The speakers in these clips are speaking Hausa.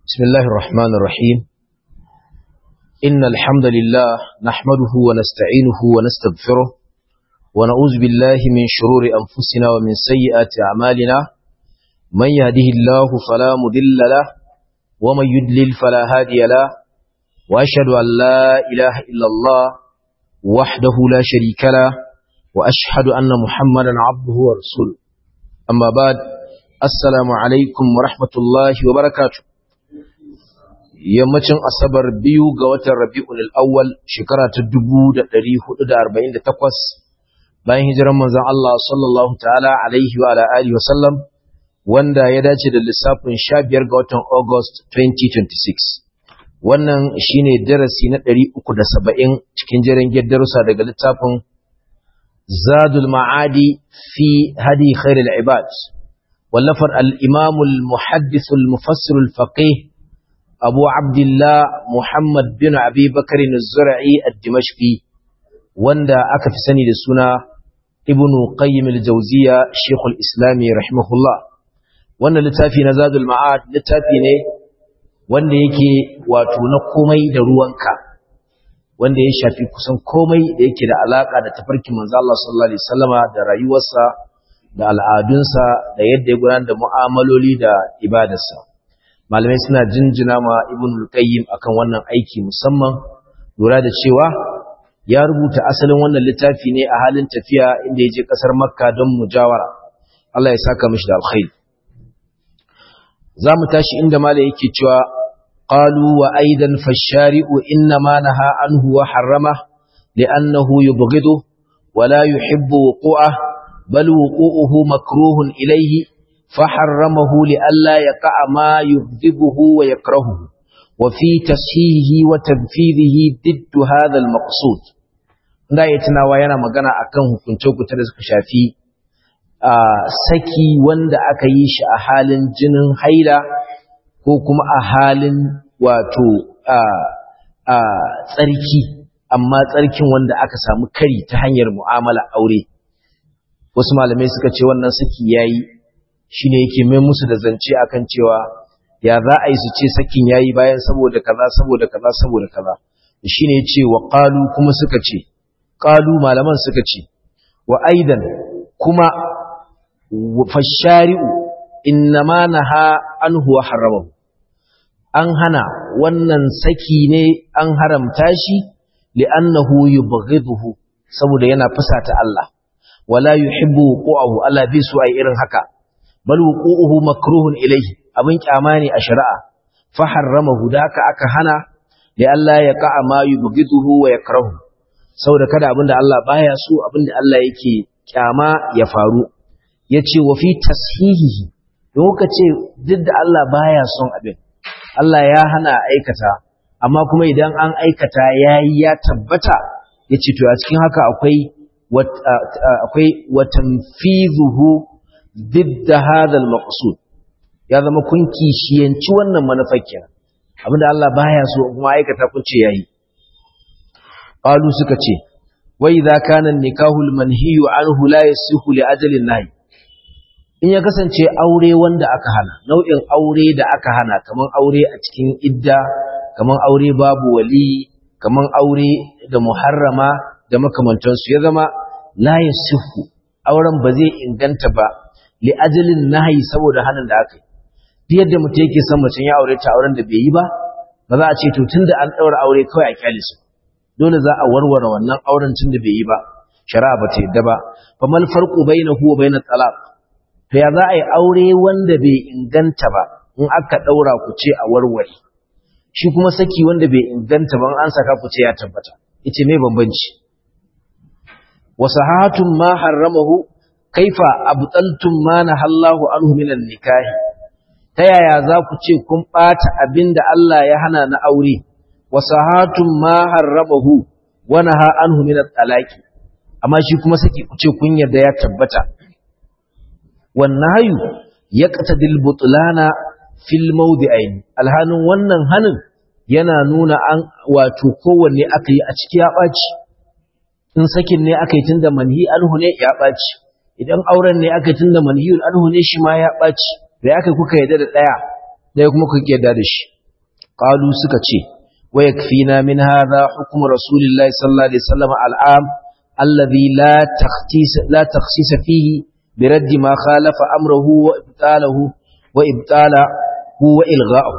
بسم الله الرحمن الرحيم إن الحمد لله نحمده ونستعينه ونستغفره ونعوذ بالله من شرور أنفسنا ومن سيئات أعمالنا من يهده الله فلا مضل له ومن يدلل فلا هادي له وأشهد أن لا إله إلا الله وحده لا شريك له وأشهد أن محمدا عبده ورسوله أما بعد السلام عليكم ورحمة الله وبركاته yammacin asabar biyu ga watan rabi'ul awwal shekara ta 1448 bayan hijiran manzon Allah sallallahu ta'ala alaihi wa alihi wa sallam wanda ya dace da lissafin 15 ga watan August 2026 wannan shine darasi na 370 cikin jerin darussa daga littafin Zadul Ma'adi fi hadi khairul ibad wallafar al-Imam al-Muhaddith al-Mufassir al-Faqih أبو عبد الله محمد بن أبي بكر الزرعي الدمشقي وندا أكف سني لسنا ابن قيم الجوزية شيخ الإسلام رحمه الله وانا لتافي نزاد المعاد لتافي ne wanda yake wato na komai da ruwanka wanda ya shafi kusan komai da yake da alaka da tafarkin manzo Allah sallallahu alaihi wasallama da rayuwarsa da al'adunsa da yadda ya gudanar da mu'amaloli da ibadarsa malamai suna jinjina ma ibn al-qayyim akan wannan aiki musamman lura da cewa ya rubuta asalin wannan littafi ne a halin tafiya inda ya je kasar makka don mujawara Allah ya saka mishi da alkhairi zamu tashi inda malai yake cewa qalu wa aidan fashari'u inna ma naha anhu wa harrama li'annahu yubghidu wa la yuhibbu wuqu'ah bal wuqu'uhu makruhun ilayhi فحرمه لئلا يقع ما يغضبه ويكرهه وفي تصحيحه وتنفيذه ضد هذا المقصود da ya tunawa yana magana akan hukunce-hukunce da suka shafi a saki wanda aka yi shi a halin jinin haila ko kuma a halin wato a tsarki amma tsarkin wanda aka samu kari ta hanyar mu'amala aure wasu malamai suka ce wannan saki yayi shine yake mai musu da zance akan cewa ya za a yi su ce sakin yayi bayan saboda kaza saboda kaza saboda kaza shine yace wa qalu kuma suka ce qalu malaman suka ce wa aidan kuma fashari'u innama naha anhu wa haramahu an hana wannan saki ne an haramta shi li'annahu yubghiduhu saboda yana fusata Allah wala yuhibbu qu'ahu Allah bi su ai irin haka bal wuqu'uhu makruhun ilayhi abin kyama ne a shari'a fa harramahu da aka aka hana li Allah ya qa'a ma yubghiduhu wa yakrahu saboda kada abinda Allah baya so abinda Allah yake kyama ya faru yace wa fi tashihihi don kuka ce duk da Allah baya son abin Allah ya hana aikata amma kuma idan an aikata yayi ya tabbata yace to a cikin haka akwai akwai watanfizuhu ضد هذا المقصود ya zama kun kishiyanci wannan manufar kenan abinda Allah baya so kuma aikata kun ce yayi qalu suka ce wa idza kana nikahu almanhiyu anhu la yasihu li ajalin nahi in ya kasance aure wanda aka hana nau'in aure da aka hana kaman aure a cikin idda kaman aure babu wali kaman aure da muharrama da makamantansu ya zama la yasihu auren ba zai inganta ba li ajalin nahyi saboda hanin da aka yi yadda mutum yake son mace ya aure ta auren da bai yi ba ba za a ce to tunda an daura aure kawai a kyale su dole za a warware wannan auren tun da bai yi ba shari'a ba ta yadda ba fa mal farqu bainahu wa bainat talaq to ya za a yi aure wanda bai inganta ba in aka daura ku ce a warware shi kuma saki wanda bai inganta ba an saka ku ce ya tabbata yace me bambanci wa sahatun ma harramahu kaifa abtaltum ma nahallahu anhu minan nikahi ta yaya za ku ce kun bata abinda Allah ya hana na aure wa sahatun ma harramahu wa naha anhu minat talaqi amma shi kuma saki ku ce kun yarda ya tabbata wan nahyu yaqtadil butlana fil mawdi'ain alhanin wannan hanin yana nuna an wato kowanne aka yi a ciki ya ɓaci in sakin ne aka yi tunda manhi anhu ne ya ɓaci idan auren ne aka tunda manhiyul anhu ne shi ma ya ɓaci da aka kuka yadda da ɗaya ɗaya kuma kuka yadda da shi qalu suka ce wa yakfina min hadha hukm rasulillahi sallallahu alaihi wasallam al'am alladhi la takhsis la takhsis fihi برد ما خالف أمره وإبطاله وإبطاله وإلغاءه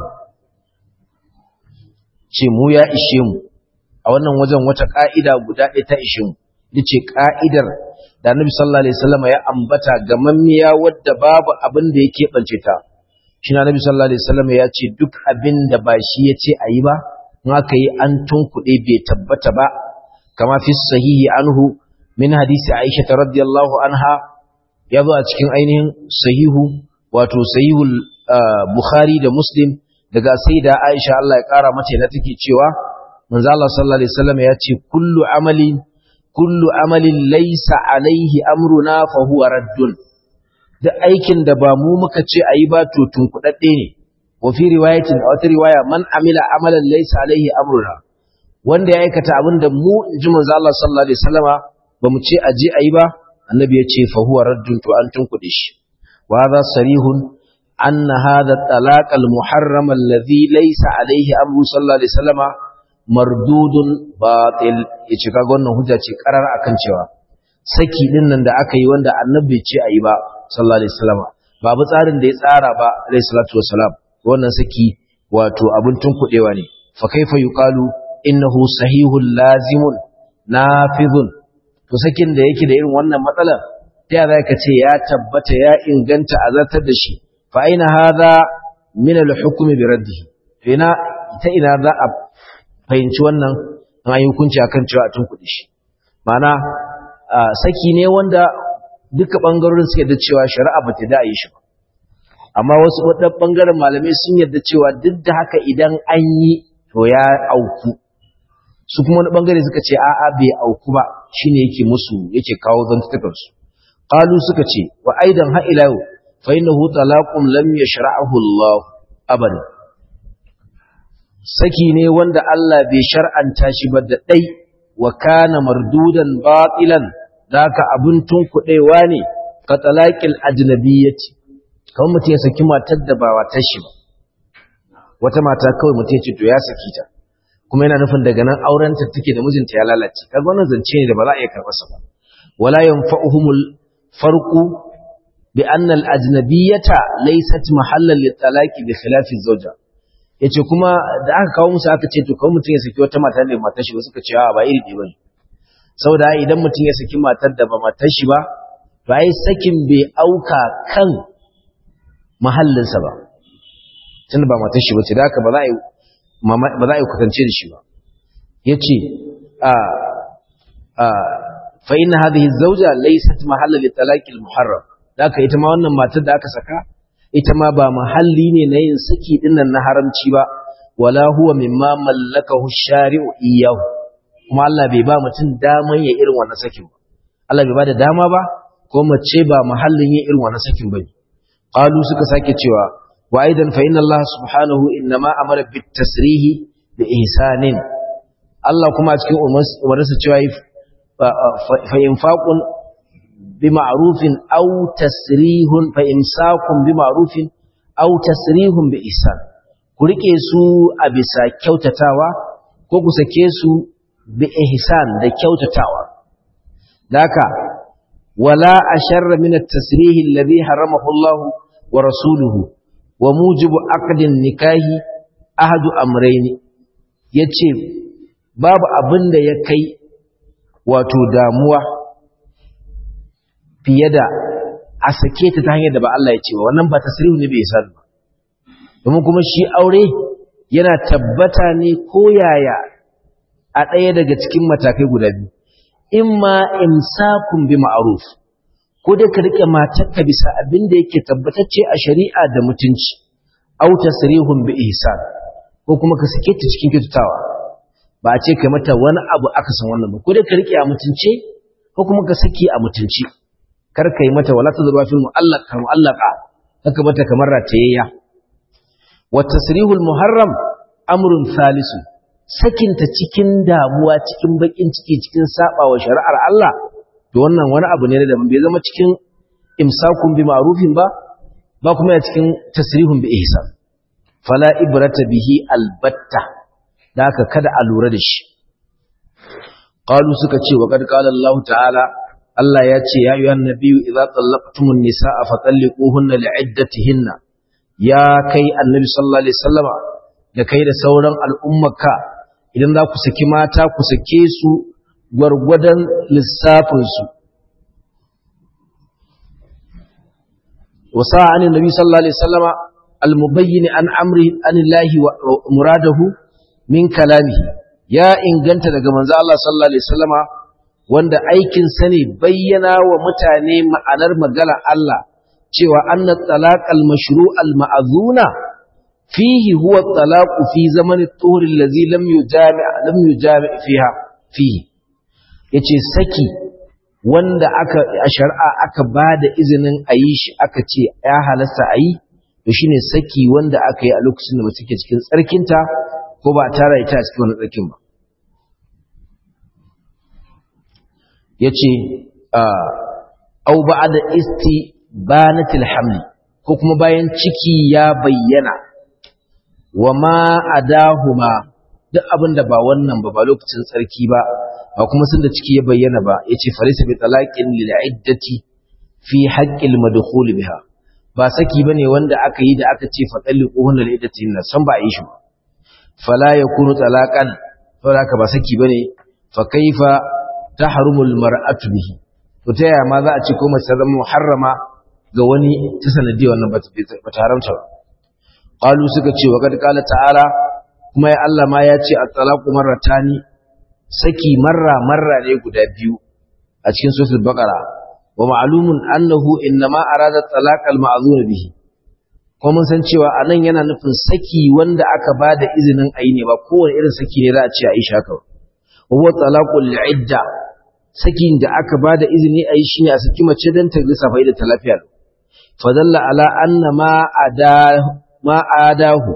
ce mu ya ishe mu a wannan wajen wata ka'ida guda ɗaya ta ishe mu yace ka'idar da Annabi sallallahu alaihi wasallam ya ambata ga mammiya wadda babu abin da yake bance ta shi na Annabi sallallahu alaihi wasallam ya ce duk abin da ba shi yace ayi ba in aka yi an tunkuɗe bai tabbata ba kama fi sahihi anhu min hadisi Aisha radiyallahu anha ya zo a cikin ainihin sahihu wato sahihul Bukhari da Muslim daga sayyida Aisha Allah ya kara mata na take cewa manzo Allah sallallahu alaihi wasallam ya ce kullu amali kullu amalin laysa alaihi amruna fa huwa raddun duk aikin da ba mu muka ce ayi ba to tunkudadde ne wa fi riwayatin a wata riwaya man amila amalan laysa alaihi amruna wanda ya aikata abin da mu inji manzo Allah sallallahu alaihi wasallama ba mu ce aje ayi ba annabi ya ce fa huwa raddun to an tunkuɗe shi wa hadha sarihun anna hadha talaq al muharram alladhi laysa alayhi amru sallallahu alaihi wasallama mardudun batil yace kaga wannan hujja ce karar akan cewa saki din nan da aka yi wanda annabi ce ayi ba sallallahu alaihi wasallama babu tsarin da ya tsara ba alayhi salatu wassalam wannan saki wato abin tunkuɗewa ne fa kaifa yuqalu innahu sahihun lazimun nafidhun to sakin da yake da irin wannan matsala ta yaya zaka ce ya tabbata ya inganta a zartar da shi fa aina hadha min al-hukmi bi raddihi to ina ta ina za a fahimci wannan an yi hukunci akan cewa a tunkuɗe shi ma'ana saki ne wanda duka bangarorin suke da cewa shari'a ba ta da yi shi ba amma wasu wadannan bangaren malamai sun yarda cewa duk da haka idan an yi to ya auku su kuma wani bangare suka ce a'a bai auku ba shine yake musu yake kawo zantukan su qalu suka ce wa aidan ha ila yau fa innahu talaqum lam yashra'ahu Allah abadan saki ne wanda Allah bai shar'anta shi ba da dai wa kana mardudan batilan daka abun tunkudewa ne ka talaqil ajnabiyyati kawai mutum ya saki matar da ba watar shi ba wata mata kawai mutum ya ce to ya saki ta kuma yana nufin daga nan aurenta take da mijinta ya lalace kaga wannan zance ne da ba za a iya karɓar sa ba wala yanfa'uhumul farqu bi anna al ajnabiyyata laysat mahallan lit talaqi bi khilafi zawja yace kuma da aka kawo musu aka ce to kawai mutum ya saki wata mata ne matar shi ba suka ce a ba iri ɗaya bane saboda idan mutum ya saki matar da ba matar shi ba to ai sakin bai auka kan mahallinsa ba tunda ba matar shi ba ce da haka ba za a yi ba za a yi kwatance da shi ba ya ce fa ina hadhihi zauja laysat mahalla li talaqil muharram da aka ita ma wannan matar da aka saka ita ma ba mahalli ne na yin saki dinnan na haramci ba wala huwa mimma mallakahu shari'u iyyahu kuma Allah bai ba mutum daman ya irin wannan sakin ba Allah bai ba da dama ba ko mace ba mahallin yin irin wannan sakin bane qalu suka sake cewa wa aidan fa inna Allah subhanahu innama amara bit tasrihi bi ihsanin Allah kuma cikin umarsa cewa fa infaqun bi ma'rufin aw tasrihun fa imsakun bi ma'rufin aw tasrihun bi ihsan ku rike su a bisa kyautatawa ko ku sake su bi ihsan da kyautatawa daka wala asharra min at-tasrih alladhi haramahu Allah wa rasuluhu wa mujibu aqdin nikahi ahadu amrayni yace babu abin da ya kai wato damuwa fiye da a sake ta ta hanyar da ba Allah ya ce ba wannan ba tasrihu ne bai san ba domin kuma shi aure yana tabbata ne ko yaya a ɗaya daga cikin matakai guda biyu imma imsakun bi ma'ruf ko dai ka rike matarka bisa abin da yake tabbatacce a shari'a da mutunci aw tasrihun bi ihsan ko kuma ka sake ta cikin kyautatawa ba a ce kai mata wani abu aka san wannan ba ko dai ka rike a mutunce ko kuma ka saki a mutunci kar ka yi mata wala tazruwa fil mu'allaqa mu'allaqa haka mata kamar ratayayya wa tasrihul muharram amrun salisu sakinta cikin damuwa cikin bakin ciki cikin sabawa shari'ar Allah to wannan wani abu ne da bai zama cikin imsakun bi ma'rufin ba ba kuma ya cikin tasrihun bi ihsan fala ibrata bihi albatta da haka kada a lura da shi qalu suka ce wa qad qala Allah ta'ala Allah ya ce ya ayyuhan nabiyyu idza tallaqtumun nisaa fatalliquhunna li'iddatihinna ya kai annabi sallallahu alaihi wasallama da kai da sauran al'ummarka idan za ku saki mata ku sake su gwargwadon lissafin su wasa an annabi sallallahu alaihi wasallama al-mubayyin an amri anillahi wa muradahu min kalamihi ya inganta daga manzo Allah sallallahu alaihi wasallama wanda aikin sa ne bayyana wa mutane ma'anar magana Allah cewa anna talaqal mashru' al ma'zuna fihi huwa talaq fi zaman at-tuhur allazi lam yujami' lam yujami' fiha fihi yace saki wanda aka a shar'a aka bada izinin ayi shi aka ce ya halasta ayi to shine saki wanda aka yi a lokacin da mace ke cikin tsarkinta ko ba tara ita a cikin wani tsarkin ba yace au ba'da istibanatil hamli ko kuma bayan ciki ya bayyana wa ma adahuma duk abin da ba wannan ba ba lokacin tsarki ba ba kuma sun da ciki ya bayyana ba yace farisa bi talaqin lil iddati fi haqqil madkhul biha ba saki bane wanda aka yi da aka ce fa talliquhunna lil iddati na san ba a yi shi ba fala yakunu talaqan saboda ba saki bane fa kaifa tahrumul mar'atu bihi to ta yaya ma za a ce ko mace zama muharrama ga wani ta sanadiyar wannan ba ta haramta ba qalu suka ce wa kad qala ta'ala kuma ya Allah ma ya ce at-talaqu marratani saki marra marra ne guda biyu a cikin suratul baqara wa ma'lumun annahu innama arada talaq al-ma'zun bihi kuma mun san cewa anan yana nufin saki wanda aka bada izinin ayi ne ba kowane irin saki ne za a ce a yi shaka wa huwa talaqul idda sakin da aka bada izini ayi shine a saki mace dan ta lissafa da ta lafiya fadalla ala anna ma ada ma adahu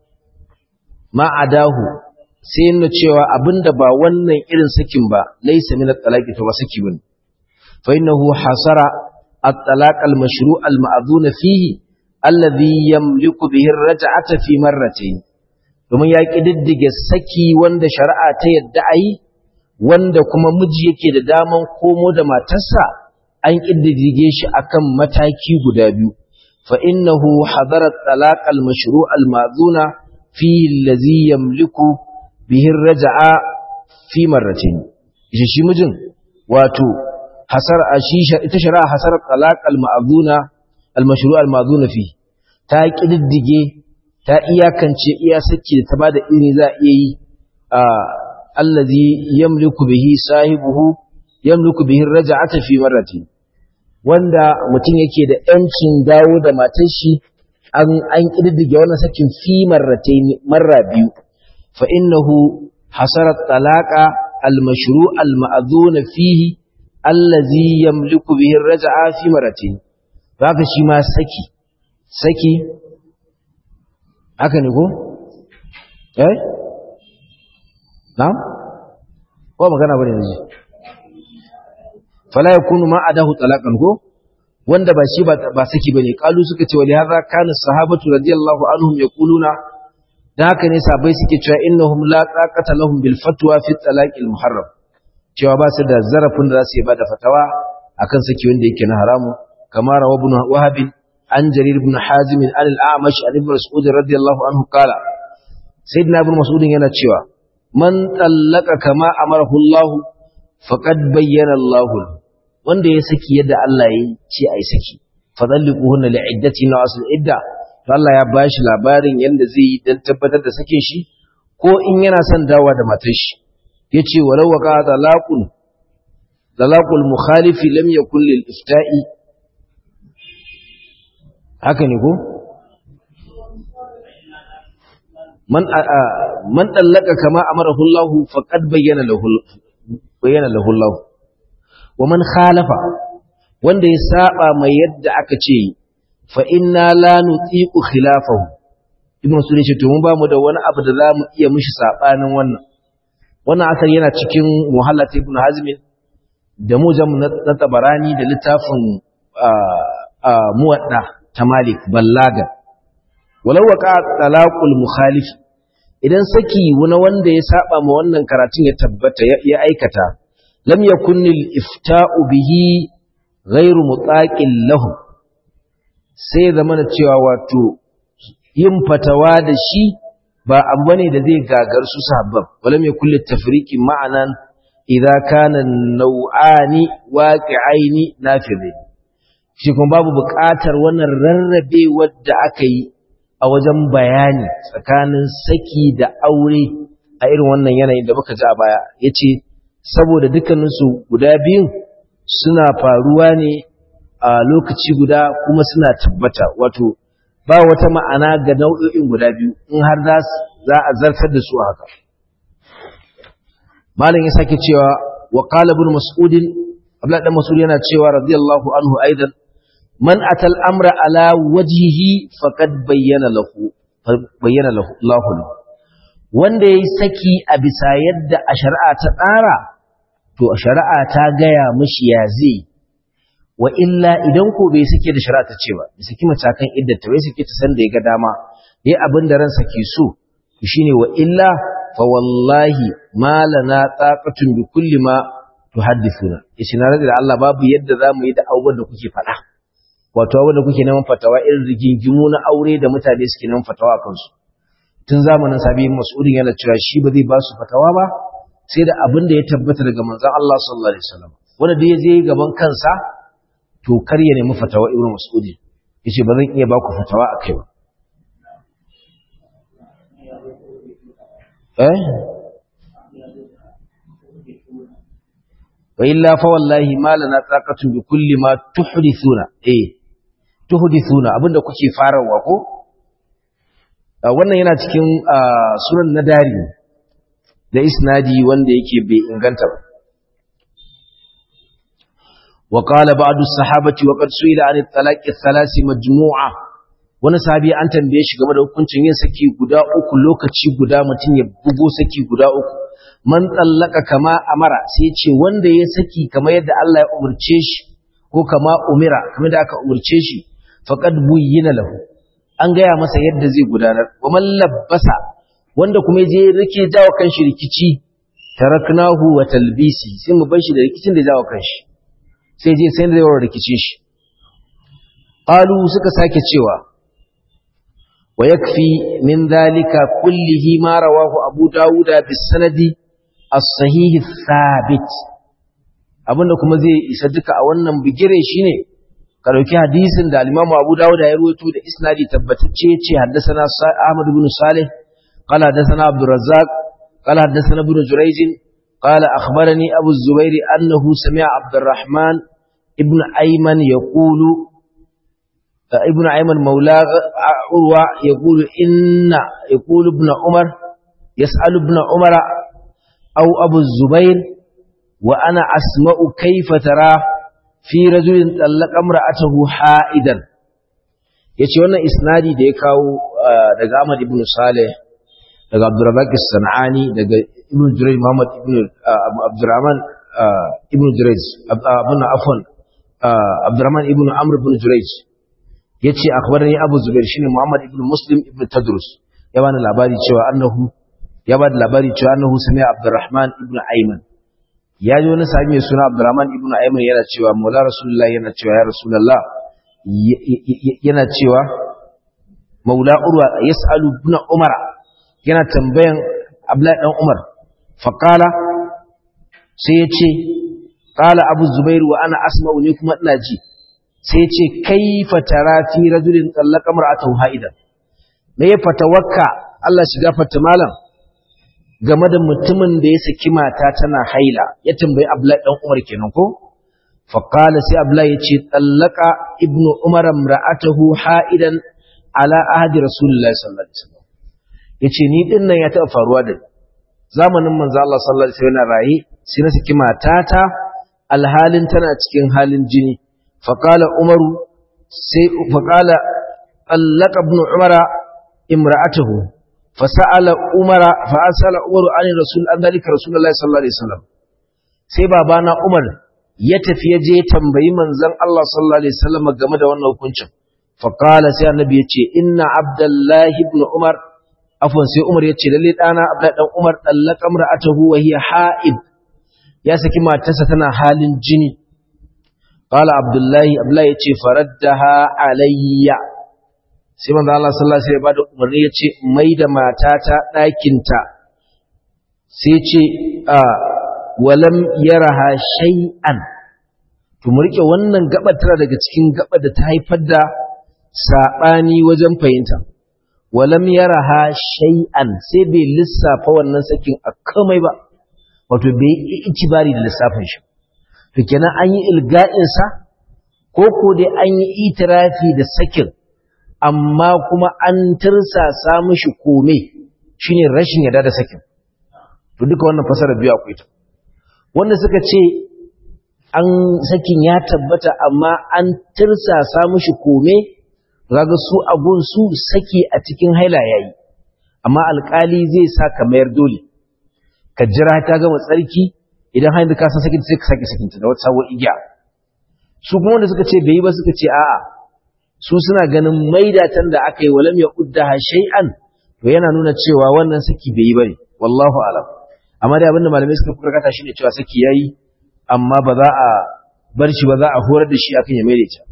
ma adahu sai yana cewa abinda ba wannan irin sakin ba laysa min at-talaqi to ba saki bane fa innahu hasara at-talaq al-mashru' al-ma'dhun fihi alladhi yamliku bihi ar-raj'ata fi marratayn domin ya kididdige saki wanda shari'a ta yadda ayi wanda kuma miji yake da daman komo da matarsa an kididdige shi akan mataki guda biyu fa innahu hadara at-talaq al-mashru' al-ma'dhuna fihi alladhi yamliku bihi ar-raj'a fi marratayn shi shi mijin wato hasar ashisha ita shari'a hasar talaq al-ma'dhuna al-mashru' al-ma'dhuna fi ta kididdige ta iyakance iya saki da ta bada izini za a iya yi allazi yamliku bihi sahibuhu yamliku bihi raj'ata fi marrati wanda mutum yake da yancin dawo da matar shi an an kididdige wannan sakin fi marratayn marra biyu fa innahu hasara talaqa al-mashru' al-ma'dhun fihi allazi yamliku bihi raj'a fi marratayn haka shi ma saki saki haka ne ko eh na'am ko magana bane yanzu fala yakunu ma adahu talaqan ko wanda ba shi ba saki bane kalu suka ce wali hadha kana sahabatu radiyallahu anhum yaquluna da haka ne sabai suke cewa innahum la taqata lahum bil fatwa fi talaq al muharram cewa ba su da zarafin da za su yi ba da fatawa akan saki wanda yake na haramu kamar rawa ibn wahab an jarir ibn hazim an al a'mash an ibn mas'ud radiyallahu anhu qala sayyidina ibn mas'ud yana cewa man tallaka kama amarahu Allah faqad bayyana Allah wanda ya saki yadda Allah ya ce ai saki fadalliquhunna li'iddati na asl idda to Allah ya bashi labarin yanda zai yi dan tabbatar da sakin shi ko in yana son dawa da matar shi yace walau waqa talaqun talaqul mukhalifi lam yakul lil ifta'i haka ne ko man man dallaka kama amarahu Allah faqad bayyana lahu bayyana lahu Allah wa man khalafa wanda ya saba mai yadda aka ce fa inna la nutiqu khilafahu ibn sunni ce to mun ba mu da wani abu da zamu iya mishi sabanin wannan wannan asar yana cikin muhallat ibn hazm da mujam na tabarani da littafin muwadda ta malik ballaga walau waqa talaqul mukhalif idan saki wani wanda ya saba ma wannan karatun ya tabbata ya aikata lam yakun ifta'u bihi ghairu mutaqin lahu sai zamana cewa wato yin fatawa da shi ba abu bane da zai gagar su sahabban walam yakul tafriqi ma'anan idza kana nau'ani waqi'aini nafidhi shi kuma babu buƙatar wannan rarrabe wadda aka yi a wajen bayani tsakanin saki da aure a irin wannan yanayin da muka ji a baya yace saboda dukkaninsu guda biyun suna faruwa ne a lokaci guda kuma suna tabbata wato ba wata ma'ana ga nau'o'in guda biyu in har za a zartar da su haka malam ya sake cewa wa qala ibn mas'ud abdullah dan mas'ud yana cewa radiyallahu anhu aidan man atal amra ala wajhihi faqad bayyana lahu bayyana lahu lahu wanda yayi saki a bisa yadda a shari'a ta tsara to a shari'a ta gaya mishi ya zai wa illa idan ko bai sake da shari'a ta ce ba bai saki matakan iddata bai sake ta san da ya ga dama yayi abin da ransa ke so shine wa illa fa wallahi ma lana taqatun bi kulli ma tuhaddithuna yace na rada da Allah babu yadda zamu yi da abubuwan da kuke faɗa wato abubuwan da kuke neman fatawa irin rigingimu na aure da mutane suke neman fatawa kansu tun zamanin sabi mas'udin yana cewa shi ba zai ba su fatawa ba sai da abin da ya tabbata daga manzon Allah sallallahu alaihi wasallam wanda da ya je gaban kansa to kar ya nemi fatawa ibnu mas'udin yace ba zan iya ba ku fatawa akai ba eh wa illa fa wallahi ma lana taqatu bi kulli ma tuhdithuna eh tuhdithuna abinda kuke farawa ko wannan yana cikin sunan nadari da isnadi wanda yake bai inganta ba وقال بعض الصحابة وقد سئل عن الطلاق الثلاث مجموعة wani sahabi an tambaye shi game da hukuncin yin saki guda uku lokaci guda mutum ya bugo saki guda uku man tsallaka kama amara sai ce wanda ya saki kamar yadda Allah ya umurce shi ko kama umira kamar da aka umurce shi faqad buyyina lahu an gaya masa yadda zai gudanar wa man labbasa wanda kuma je rike jawo kanshi rikici taraknahu wa talbisi sai mu bar shi da rikicin da jawo kanshi sai je sai da yawan rikice shi qalu suka sake cewa wa yakfi min dhalika kullihi ma rawahu abu dawuda bis sanadi as-sahih thabit abinda kuma zai isa duka a wannan bigire shine ka dauki hadisin da al-Imam Abu Dawud ya rawaito da isnadi tabbatacce yace haddathana Ahmad ibn Salih qala haddathana Abdul Razzaq qala haddathana ibn Jurayj qala akhbarani Abu Zubair annahu sami'a Abdurrahman ibn Ayman yaqulu ابن أيمن مولى عروة يقول إن يقول ابن عمر يسأل ابن عمر أو أبو الزبير وأنا أسمع كيف ترى في رجل طلق امرأته حائدا yace wannan isnadi da ya kawo daga Ahmad ibn Saleh daga Abdurrazzaq as-Sanani daga Ibn Jurayj Muhammad ibn Abdurrahman ibn Jurayj abun afwan Abdurrahman ibn Amr ibn Jurayj yace akhbarani Abu Zubair shine Muhammad ibn Muslim ibn Tadrus ya bani labari cewa annahu ya bada labari cewa annahu sami Abdurrahman ibn Ayman ya ji wani sahabi mai suna Abdurrahman ibn Ayman yana cewa Maula Rasulullah yana cewa ya Rasulullah yana cewa Maula Urwa yas'alu ibn Umar yana tambayan Abdullah dan Umar faqala sai ya ce qala Abu Zubair wa ana asma'u ne kuma ina ji sai ce kaifa tara fi rajulin tsallaka mar'atahu haidan me ya fatawakka Allah shiga fata malam game da mutumin da ya saki mata tana haila ya tambayi Abdullahi dan Umar kenan ko fa qala sai Abdullahi yace tsallaka ibnu Umar mar'atahu haidan ala ahdi Rasulullahi sallallahu alaihi wasallam yace ni din nan ya taɓa faruwa da zamanin manzo Allah sallallahu alaihi wasallam rayi sai na saki matata alhalin tana cikin halin jini فقال عمر سي فقال طلق ابن عمر امراته فسأل عمر فأسأل عمر عن الرسول عن ذلك رسول الله صلى الله عليه وسلم sai babana Umar ya tafi ya je tambayi manzon Allah sallallahu alaihi wasallam game da wannan hukuncin faqala sai annabi yace inna abdullahi ibn umar afwan sai umar yace lalle dana abdullahi dan umar dallaka mar'atahu wa hiya ha'id ya saki matarsa tana halin jini qala abdullahi abdullahi yace faraddaha alayya sai manzo Allah sallallahu alaihi wasallam ya bada umarni yace mai da matata ɗakinta sai ce a walam yaraha shay'an to mu rike wannan gabar tana daga cikin gabar da ta haifar da sabani wajen fahimta walam yaraha shay'an sai bai lissafa wannan sakin a kamai ba wato bai yi itibari da lissafin shi to kenan an yi ilga'in sa ko ko dai an yi itirafi da sakin amma kuma an tirsasa mishi kome shine rashin yarda da sakin to duka wannan fasara biyu akwai ta wanda suka ce an sakin ya tabbata amma an tirsasa mishi kome kaga su abun su saki a cikin haila yayi amma alkali zai sa ka mayar dole ka jira ta gama tsarki idan haila ka san sakin sai ka saki sakinta da wata sabuwar igiya su kuma wanda suka ce bai yi ba suka ce a'a su suna ganin maidatan da aka yi walam ya uddaha shay'an to yana nuna cewa wannan saki bai yi bane wallahu alam amma dai abinda malamai suka kurkata shine cewa saki yayi amma ba za a bar shi ba za a horar da shi akan ya maidaita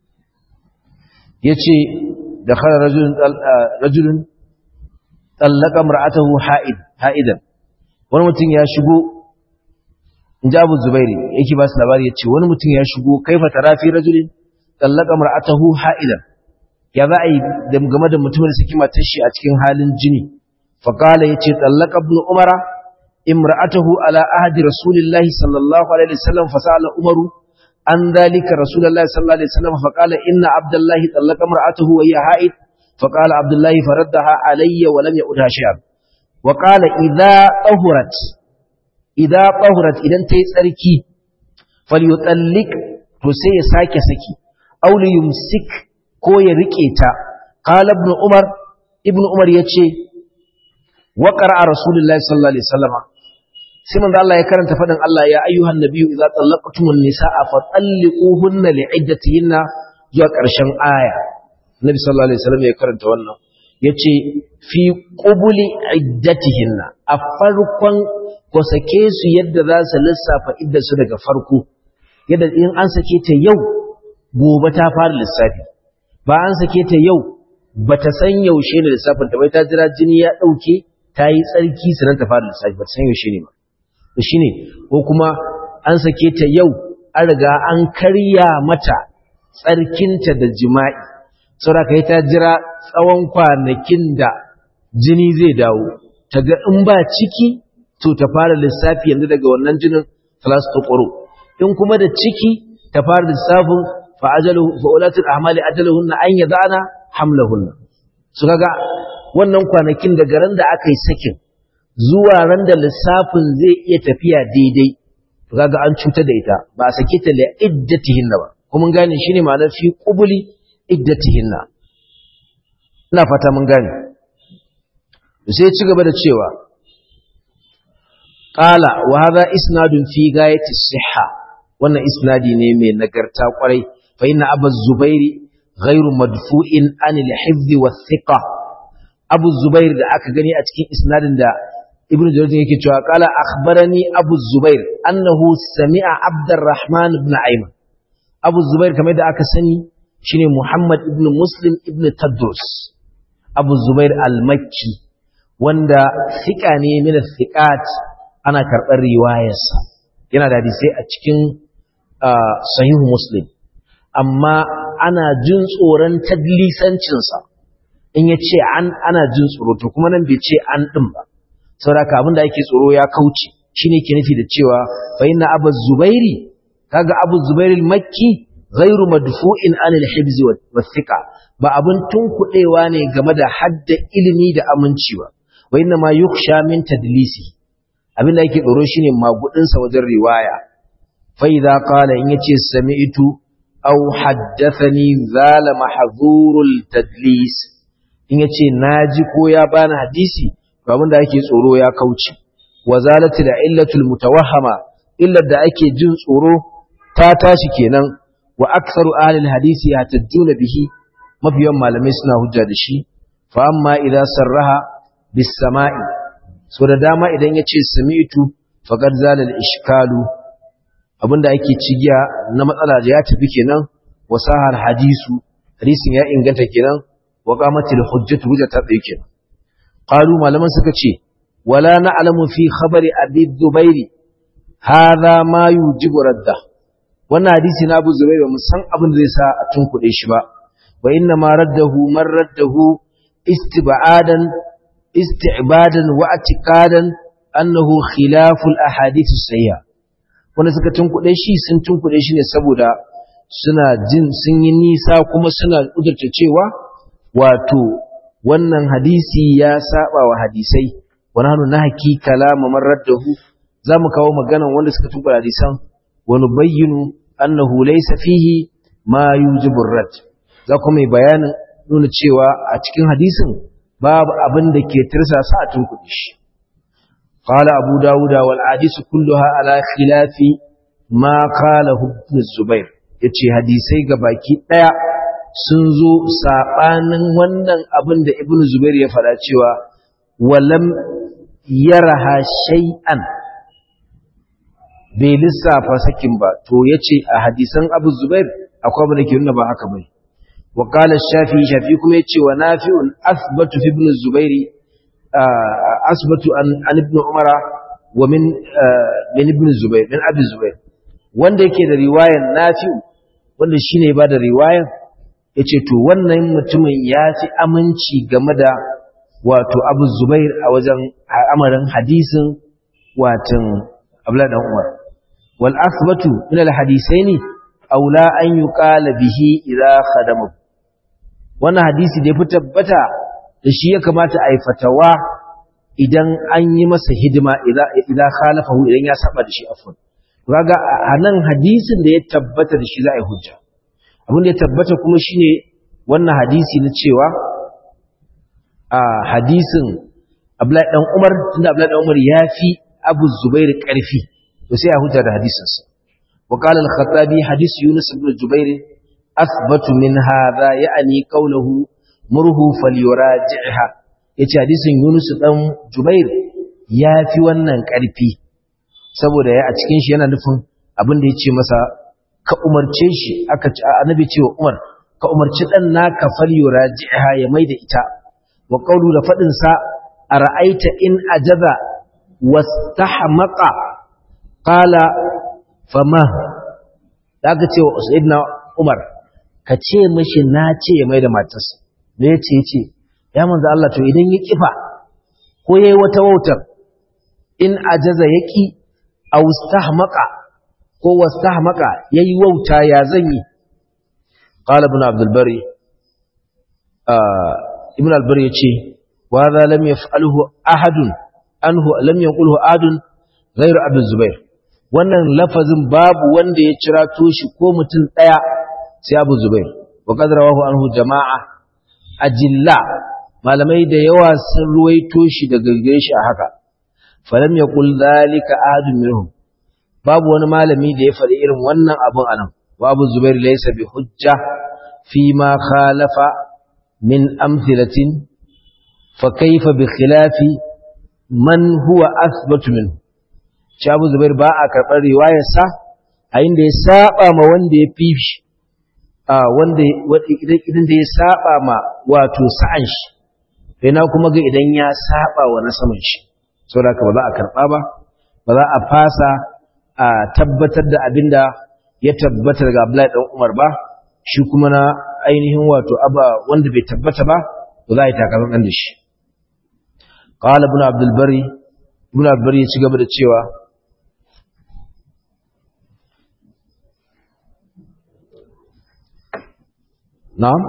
yace da khala rajulun rajulun tallaka mar'atahu ha'id ha'idan wani mutum ya shigo inji Abu Zubairi yake ba su labari yace wani mutum ya shigo kaifa tarafi rajulin tallaka mar'atahu ha'idan ya za a yi game da mutumin da saki matar shi a cikin halin jini fa qala yace tallaka ibn umara imra'atahu ala ahdi rasulillahi sallallahu alaihi wasallam fa sa'ala umaru an dhalika rasulullahi sallallahu alaihi wasallam fa qala inna abdullahi tallaka imra'atahu wa hiya ha'id fa qala abdullahi faraddaha alayya wa lam ya'udha shay'an wa qala idha tahurat idha tahurat idan tayi tsarki falyutallik to sai ya sake saki aw yumsik ko ya rike ta qala ibn umar ibn umar yace wa qara'a rasulullahi sallallahu alaihi wasallam sai manzo Allah ya karanta fadin Allah ya ayyuhan nabiyyu idza tallaqtumun nisaa fa talliquhunna li'iddatihinna zuwa ƙarshen aya nabi sallallahu alaihi wasallam ya karanta wannan yace fi qubuli iddatihinna a farkon ko sake su yadda za su lissafa iddar su daga farko yadda in an sake ta yau gobe ta fara lissafi ba an sake ta yau bata san yaushe ne lissafin ta bai ta jira jini ya dauke ta yi tsarki sanan ta fara lissafi bata san yaushe ne ba to shine ko kuma an sake ta yau an riga an karya mata tsarkinta da jima'i saboda kai ta jira tsawon kwanakin da jini zai dawo ta ga in ba ciki to ta fara lissafi yanzu daga wannan jinin salas ta ƙwaro in kuma da ciki ta fara lissafin fa'ajalu fa'ulatul ahmali ajaluhunna an yadana hamlahunna su kaga wannan kwanakin daga ran da aka yi sakin zuwa ran da lissafin zai iya tafiya daidai to kaga an cutar da ita ba a sake ta li iddatihinna ba kuma mun gane shine ma'anar fi qubuli iddatihinna ina fata mun gane sai ya ci gaba da cewa qala wa hadha isnadun fi gayati sihha wannan isnadi ne mai nagarta kwarai fa inna abu zubairi ghairu madfu'in anil hifzi wa thiqa abu zubair da aka gani a cikin isnadin da ibn jarir yake cewa qala akhbarani abu zubair annahu sami'a abdurrahman ibn ayman abu zubair kamar da aka sani shine muhammad ibn muslim ibn tadrus abu zubair al-makki wanda thiqa ne min thiqat ana karɓar riwayarsa yana da hadisai a cikin sahihu muslim amma ana jin tsoron tadlisancinsa in ya ce an ana jin tsoro to kuma nan bai ce an ɗin ba saboda abin da ake tsoro ya kauce shine ke nufi da cewa fa inna abu zubairi kaga abu zubairi makki ghairu madfu'in an al-hibz wa thiqa ba abin tunkuɗewa ne game da hadda ilimi da aminci ba wa inna ma yukhsha min tadlisi abin da yake tsoro shine magudinsa wajen riwaya fa idza qala in yace sami'tu aw haddathani zala mahzurul tadlis in yace naji ko ya bani hadisi to abin da yake tsoro ya kauce wa zalati da illatul mutawahhama illar da ake jin tsoro ta tashi kenan wa aktsaru ahli hadisi yatajjuna bihi mafiyan malamai suna hujja da shi fa amma idan sarraha bis sama'i so da dama idan ya ce sami'tu faqad zala al ishkalu abinda ake cigiya na matsala da ya tafi kenan wasahar hadisu hadisin ya inganta kenan wa qamatil hujjatu hujja ta tsaye kenan qalu malaman suka ce wala na'lamu fi khabari abi dhubairi hadha ma yujibu radda wannan hadisi na Abu Zubair mu san abin da zai sa a tunkuɗe shi ba wa inna ma raddahu man raddahu istib'adan isti'badan wa atiqadan annahu khilaful ahadith sayya wanda suka tunkuɗe shi sun tunkuɗe shi ne saboda suna jin sun yi nisa kuma suna kudurta cewa wato wannan hadisi ya saba wa hadisai wa nahnu nahki kalama man raddahu zamu kawo maganan wanda suka tunkuɗe hadisan wa nubayyinu annahu laysa fihi ma yujibu rad za kuma mai bayanin nuna cewa a cikin hadisin babu abin da ke tirsasa a tunkuɗe shi قال أبو داود والعادس كلها على خلاف ما قاله ابن الزبير yace hadisai baki ɗaya sun zo saɓanin wannan abin da ibn zubair ya faɗa cewa walam yaraha shay'an bai lissafa sakin ba to yace a hadisan abu zubair akwai abin da ke nuna ba haka bai wa qala shafi shafi kuma yace wa nafi'un athbatu fi ibn zubairi asbatu an ibn umara wa min min ibn zubair min abi zubair wanda yake da riwayar nafi'u wanda shine ba da riwayar yace to wannan mutumin ya fi aminci game da wato abu zubair a wajen amarin hadisin watan abla dan umar wal asbatu min al hadisaini aula an yuqala bihi idza khadama wannan hadisi da ya fi tabbata da shi ya kamata a yi fatawa idan an yi masa hidima idan khalafahu idan ya saba da shi afwan kaga a nan hadisin da ya tabbata da shi za a yi hujja abin da ya tabbata kuma shine wannan hadisi na cewa a hadisin Abdullahi dan Umar tunda Abdullahi dan Umar ya fi Abu Zubair karfi to sai a hujja da hadisin sa wa qala al-Khattabi hadis Yunus ibn Jubair athbatu min hadha ya'ni qawluhu murhu falyuraji'ha yace hadisin Yunus dan Jubair ya fi wannan ƙarfi saboda ya a cikin shi yana nufin abin da yace masa ka umarce shi aka annabi ce wa Umar ka umarci dan naka falyuraji'ha ya maida ita wa qawlu da fadin sa ara'aita in ajaza wastahmaqa qala fama daga ce wa sayyidina Umar ka ce mishi na ce ya maida matarsa me yace yace ya manzo Allah to idan ya kifa ko yayi wata wautar in ajaza yaki aw stahmaqa ko wastahmaqa yayi wauta ya zanyi qala ibn abdul bari ibn al bari yace wa hadha lam yaf'alhu ahadun anhu lam yaqulhu adun ghayr abu zubair wannan lafazin babu wanda ya cira toshi ko mutum daya sai abu zubair wa qad rawahu anhu jama'a ajilla malamai da yawa sun ruwaito shi daga gare shi a haka falam yaqul zalika ahadun minhum babu wani malami da ya faɗi irin wannan abun anan wa abu zubair laysa bi hujja fi ma khalafa min amthilatin fa kayfa bi khilafi man huwa athbatu minhu shi abu zubair ba a karɓar riwayarsa a inda ya saba ma wanda ya fi shi wanda idan da ya saba ma wato sa'an shi ina kuma ga idan ya saba wa na saman shi saboda ba za a karba ba ba za a fasa a tabbatar da abinda ya tabbata daga Abdullahi dan Umar ba shi kuma na ainihin wato aba wanda bai tabbata ba ba za a yi takarar dan da shi qala ibn abdul bari ibn abdul bari ya ci gaba da cewa na'am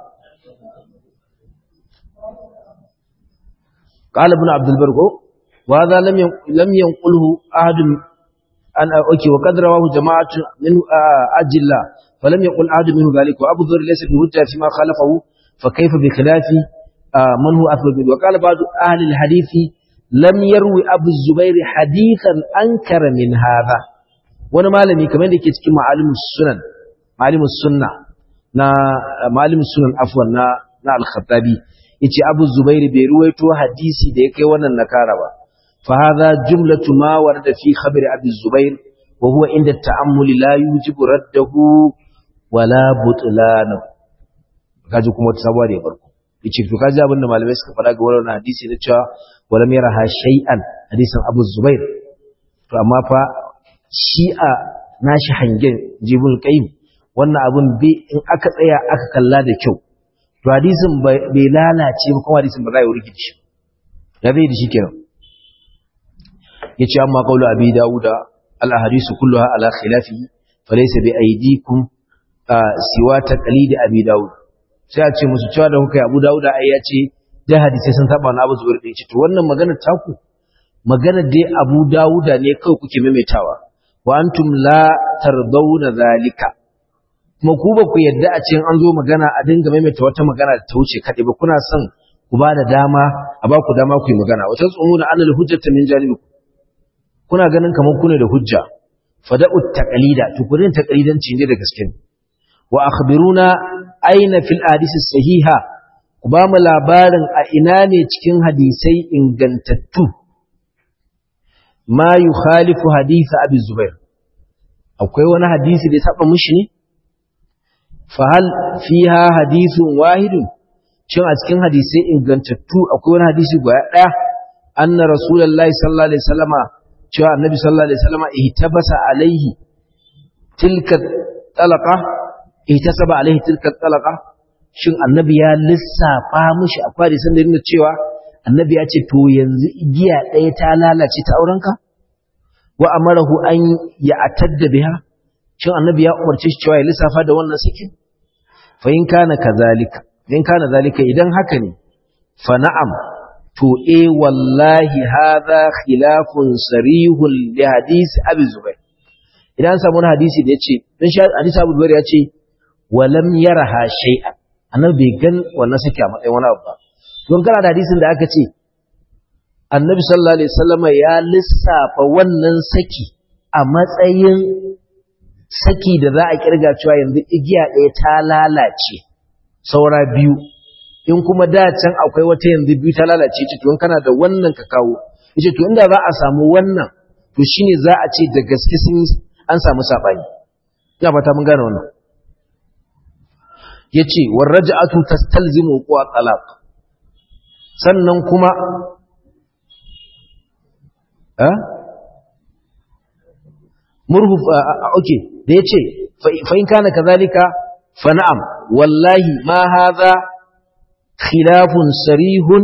قال ابن عبد البر وهذا لم لم ينقله احد ان اوكي وقد رواه جماعه من اجل فلم يقل احد منه ذلك وابو ذر ليس بهجه فيما خالفه فكيف بخلاف من هو اثبت منه وقال بعض اهل الحديث لم يروي ابو الزبير حديثا انكر من هذا wani malami kamar da ke cikin ma'alimus sunan ma'alimus sunna na malim sunan afwan na na al-khattabi yace abu zubair bai ruwaito hadisi da ya kai wannan nakara ba fa hadha jumlatu ma warada fi khabar abi zubair wa huwa inda ta'ammuli la yujibu raddahu wala butlanahu kaji kuma wata sabuwa da ya farko yace to kaji abin da malamai suka faɗa ga wannan hadisi na cewa walam yaraha shay'an hadisin Abu Zubair to amma fa shi'a nashi hangen jibul qayyim wannan abun bi in aka tsaya aka kalla da kyau to hadisin bai lalace ba kuma hadisin ba za ya wurgi shi ya zai da shi kenan yace amma qawlu abi dauda al ahadisu kulluha ala khilafi falaysa bi aydikum siwa taqlid abi daud sai a ce musu cewa da kuka yi abu dauda ai ya ce da hadisai sun saba na abu zubair da ce to wannan magana taku magana dai abu dauda ne kawai kuke maimaitawa wa antum la tardawna zalika kuma ku ba ku yadda a cikin an zo magana a dinga maimaita wata magana da ta wuce kaɗai ba kuna son ku ba da dama a ba ku dama ku yi magana wata tsumuna anal hujjata min janibi kuna ganin kamar ku ne da hujja fada'u taqlida to ku din taqlidanci ne da gaske wa akhbiruna aina fil hadisi sahiha ku ba mu labarin a ina ne cikin hadisai ingantattu ma yukhalifu hadith abi zubair akwai wani hadisi da ya saba mushi ne fahal fiha hadithun wahidun shin a cikin hadisai ingantattu akwai wani hadisi guda daya anna rasulullahi sallallahu alaihi wasallama cewa annabi sallallahu alaihi wasallama ihtabasa alaihi tilka talaqa ihtasaba alaihi tilka talaqa shin annabi ya lissafa mishi akwai hadisin da nuna cewa annabi ya ce to yanzu igiya ɗaya ta lalace ta aurenka wa amarahu an ya atadda biha shin annabi ya umarce shi cewa ya lissafa da wannan sakin fa in kana kazalika in kana zalika idan haka ne fa na'am to eh wallahi hadha khilafun sarihun li hadisi abi zubair idan an samu hadisi da yace dan shi hadisi abu zubair yace walam yaraha shay'an annabi bai gan wannan saki a matsayin wani abu ba don kana da hadisin da aka ce annabi sallallahu alaihi wasallam ya lissafa wannan saki a matsayin saki da za a kirga cewa yanzu igiya ɗaya ta lalace saura biyu in kuma da can akwai wata yanzu biyu ta lalace ce to in kana da wannan ka kawo yace to inda za a samu wannan to shine za a ce da gaske sun an samu sabani ina fata mun gane wannan yace warraja'atu tastalzimu quwa talaq sannan kuma eh murhu okay da yace fa in kana kazalika fa na'am wallahi ma hadha khilafun sarihun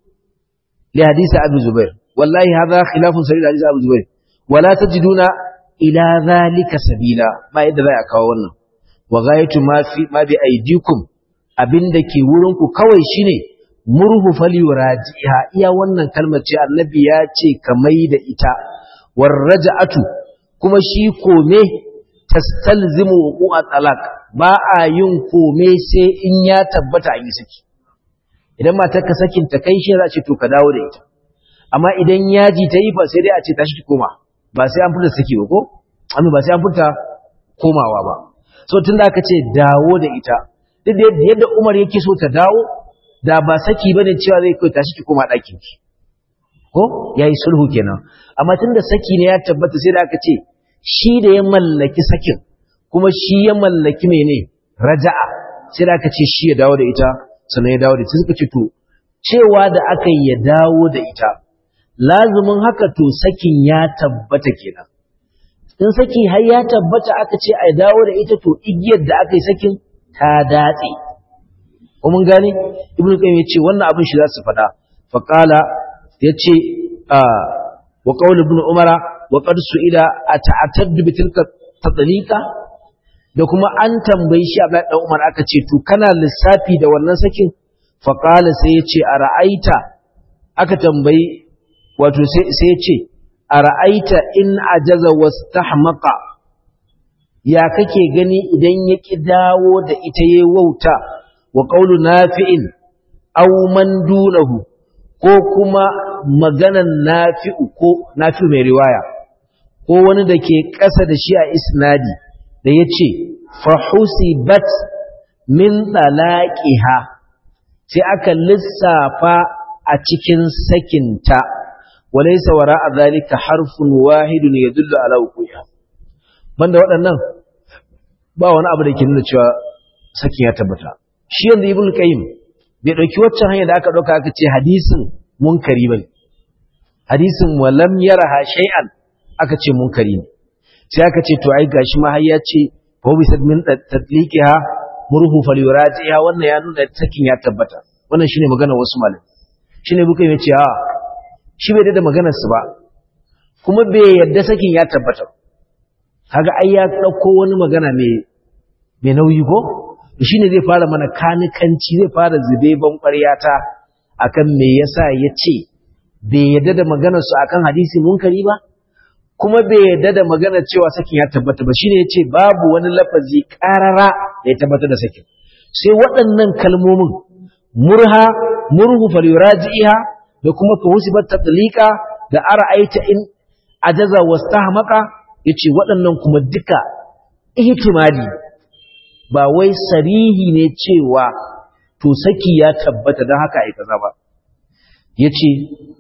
li hadisi abi zubair wallahi hadha khilafun sarih li hadisi abi zubair wala tajiduna ila zalika sabila ba yadda za a kawo wannan wa ghayatu ma fi ma bi aydikum abinda ke wurin ku kawai shine murhu falyurajiha iya wannan kalmar ce annabi ya ce kamai da ita warraja'atu kuma shi kome tastalzimu wuqu'a talaq ba a yin kome sai in ya tabbata an yi saki idan matar ka sakin ta kai shi za ce to ka dawo da ita amma idan yaji ta yi fa sai dai a ce tashi ki koma ba sai an furta saki ba ko amma ba sai an furta komawa ba so tunda aka ce dawo da ita duk da yadda Umar yake so ta dawo da ba saki bane cewa zai kai tashi ki koma ɗakin ki ko yayi sulhu kenan amma tunda saki ne ya tabbata sai da aka ce shi da ya mallaki sakin kuma shi ya mallaki mene raja'a sai da aka ce shi ya dawo da ita sannan ya dawo da ita suka ce to cewa da aka yi ya dawo da ita lazumin haka to sakin ya tabbata kenan in saki har ya tabbata aka ce a dawo da ita to igiyar da aka yi sakin ta datse ko mun gane ibnu qayyim yace wannan abin shi za su faɗa fa qala yace wa qaul ibn umara wa qad su'ila ata'attadu bi tilka tadlika da kuma an tambayi shi Abdullahi dan Umar aka ce to kana lissafi da wannan sakin fa qala sai yace a ra'aita aka tambayi wato sai sai yace a ra'aita in ajaza wastahmaqa ya kake gani idan ya ki dawo da ita yayi wauta wa qawlu nafi'in aw man dunahu ko kuma maganan nafi'u ko nafi'u mai riwaya ko wani da ke ƙasa da shi a isnadi da ya ce fahusibat min talaqiha sai aka lissafa a cikin sakinta walaysa wara'a zalika harfun wahidun yadullu ala wuqiha banda waɗannan ba wani abu da ke nuna cewa sakin ya tabbata shi yanzu ibnu qayyim bai dauki waccan hanya da aka dauka aka ce hadisin munkari bane hadisin walam yaraha shay'an aka ce munkari ne sai aka ce to ai gashi ma har ya ce fa bi sadmin tatliqiha murhu falyuratiha wannan ya nuna sakin ya tabbata wannan shine magana wasu malamai shine buka ya ce a shi bai da maganar su ba kuma bai yadda sakin ya tabbata kaga ai ya dauko wani magana mai mai nauyi ko shine zai fara mana kanikanci zai fara zube ban ƙwaryata akan me yasa ya ce bai yadda da maganar su akan hadisi munkari ba kuma bai yadda da maganar cewa sakin ya tabbata ba shine yace babu wani lafazi karara da ya tabbatar da sakin sai waɗannan kalmomin murha murhu falyuraji'iha da kuma fahusibat tatliqa da ara'aita in ajaza wastahmaqa yace waɗannan kuma duka ihtimali ba wai sarihi ne cewa to saki ya tabbata don haka ai kaza ba yace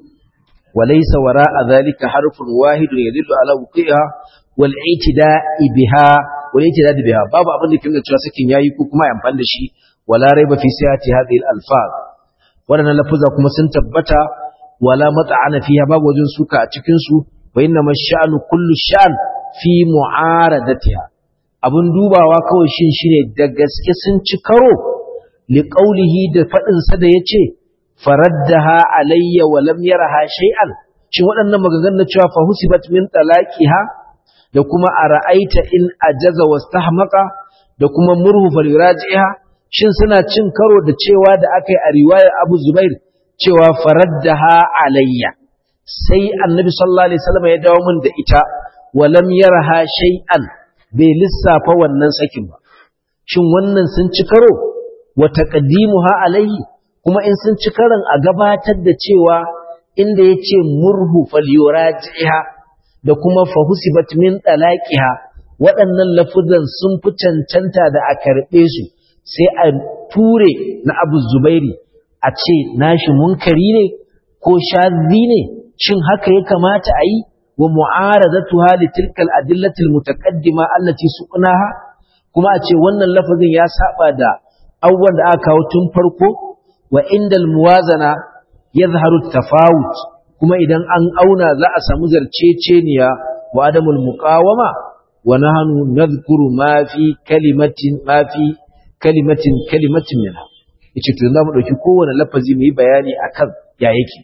وليس وراء ذلك حرف واحد يدل على وقوعها والاعتداء بها والاعتداء بها باب abin da kinga cewa sakin yayi ko kuma amfani da shi wala raiba fi sihhati hadhihi al-alfaz wadannan lafuza kuma sun tabbata wala mat'ana fiha babu wajen suka a cikin su wa inna mash'anu kullu sha'n fi mu'aradatiha abun dubawa kawai shin shine da gaske sun ci karo li qawlihi da fadin sa da yace faraddaha alayya wa lam yaraha shay'an shin waɗannan maganganun cewa fa husibat min talaqiha da kuma ara'aita in ajaza wastahmaqa da kuma murhu falyurajiha shin suna cin karo da cewa da akai a riwayar Abu Zubair cewa faraddaha alayya sai annabi sallallahu alaihi wasallam ya dawo min da ita wa lam yaraha shay'an bai lissafa wannan sakin ba shin wannan sun ci karo wa taqdimuha alayhi kuma in sun ci karan a gabatar da cewa inda ya ce murhu falyurajiha da kuma fahusibat min talaqiha waɗannan lafuzan sun fi cancanta da a karɓe su sai a ture na Abu Zubairi a ce nashi munkari ne ko shadhi ne shin haka ya kamata a yi wa mu'aradatuha li tilka al-adillati al-mutaqaddima allati suqnaha kuma a ce wannan lafazin ya saba da abubuwan da aka kawo tun farko wa indal muwazana yadhharu tafawut kuma idan an auna za a samu zarceceniya wa adamul muqawama wa nahnu nadhkuru ma fi kalimatin ma fi kalimatin kalimatin minha yace to zamu dauki kowane lafazi mu yi bayani akan ya yake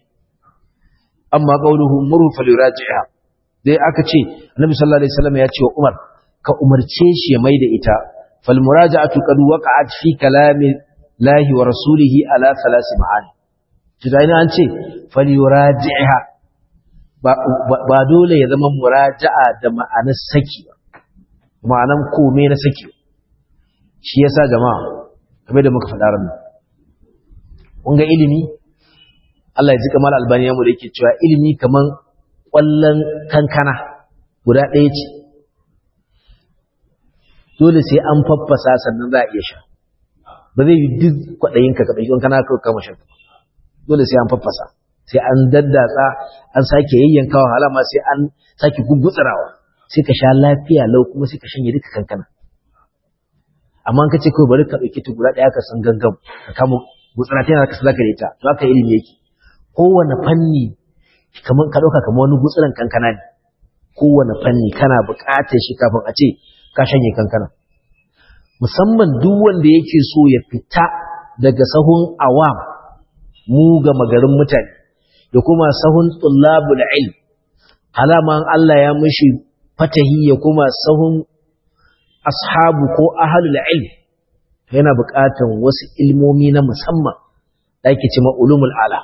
amma qauluhu muru falyuraji'a dai aka ce annabi sallallahu alaihi wasallam ya ce wa Umar ka umarce shi ya maida ita fal muraja'atu qad waqa'at fi kalami lahi wa rasulihi ala salasi ma'ani tunani an ce falyuraji'ha ba dole ya zama muraja'a da ma'anar saki ba ma'anar kome na saki shi yasa jama'a kamar da muka faɗa ranar kun ga ilimi Allah ya ji kamar albaniya mu da yake cewa ilimi kaman ƙwallon kankana guda ɗaya ce dole sai an faffasa sannan za a iya sha ba zai yi duk kwaɗayinka ka ɗauki kana kawai kama shan dole sai an faffasa sai an daddatsa an sake yayyanka wahala ma sai an sake gugutsarawa sai ka sha lafiya lau kuma sai ka shanye duka kankana amma ka ce kawai bari ka ɗauki ta guda ɗaya ka san gangan ka kama gutsara ta yana ka sadaka da ita to haka ilimi yake kowane fanni kamar ka ɗauka kamar wani gutsuran kankana ne kowane fanni kana buƙatar shi kafin a ce ka shanye kankana musamman duk wanda yake so ya fita daga sahun awam mu ga magarin mutane da kuma sahun tullabul ilm halaman Allah ya mishi fatahi ya kuma sahun ashabu ko ahlul ilm yana buƙatar wasu ilmomi na musamman da ake cewa ulumul ala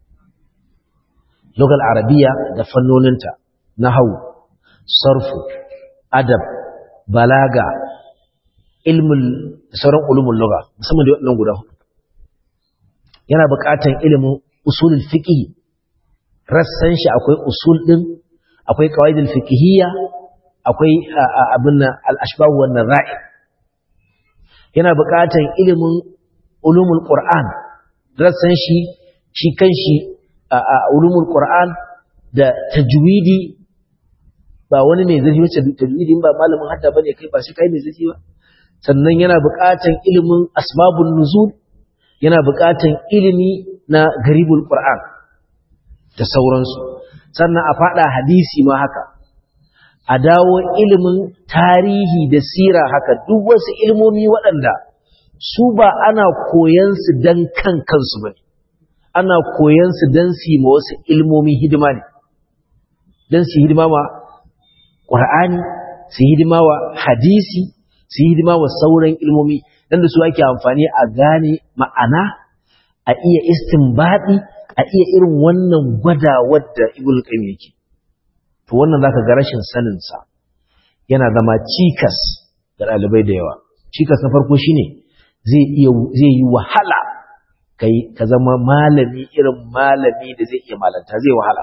lugal arabiya da fannoninta nahwu sarfu adab balaga ilmul sauran ulumul lugha musamman da waɗannan guda hudu yana buƙatar ilimin usulul fiqh rassan shi akwai usul din akwai qawaidul fiqhiyya akwai abin al-ashbah wan naza'i yana buƙatar ilimin ulumul qur'an rassan shi shi kanshi a ulumul qur'an da tajwidi ba wani mai zafi wacce tajwidi ba malamin hadda bane kai ba shi kai mai zafi ba sannan yana buƙatar ilimin asbabun nuzul yana buƙatar ilimi na garibul qur'an da sauransu sannan a fada hadisi ma haka a dawo ilimin tarihi da sira haka duk wasu ilmomi waɗanda su ba ana koyan su dan kan kansu bane ana koyan su dan su ma wasu ilmomi hidima ne dan su hidima ma Qur'ani su hidima wa hadisi su hidima wa sauran ilmomi dan da su ake amfani a gane ma'ana a iya istinbadi a iya irin wannan gwadawar da Ibn Qayyim yake to wannan zaka ga rashin sanin sa yana zama cikas ga dalibai da yawa cikas na farko shine zai iya zai yi wahala kai ka zama malami irin malami da zai iya malanta zai wahala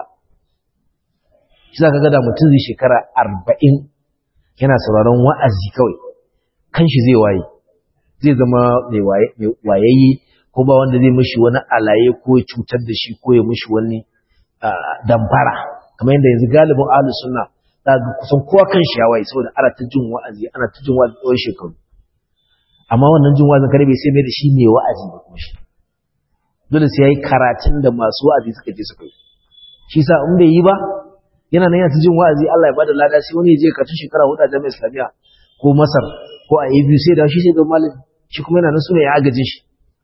shi za ka gada mutum zai shekara arba'in yana sauraron wa'azi kawai kanshi zai waye zai zama mai wayayye ko ba wanda zai mishi wani alaye ko ya cutar da shi ko ya mishi wani damfara kamar yadda yanzu galibin ahlu sunna za ga kusan kowa kanshi ya waye saboda ana ta jin wa'azi ana ta jin wa'azi tsawon shekaru amma wannan jin wa'azin kare bai sai mai da shi mai wa'azi ba kuma shi dole sai yayi karatun da masu wa'azi suka je suka yi shi sa in bai yi ba yana nan yana ta jin wa'azi Allah ya bada lada sai wani ya je karatu shekara hudu a jami'ar Islamiyya ko Masar ko a ABU sai da shi sai ga malami shi kuma yana nan sune ya agaje shi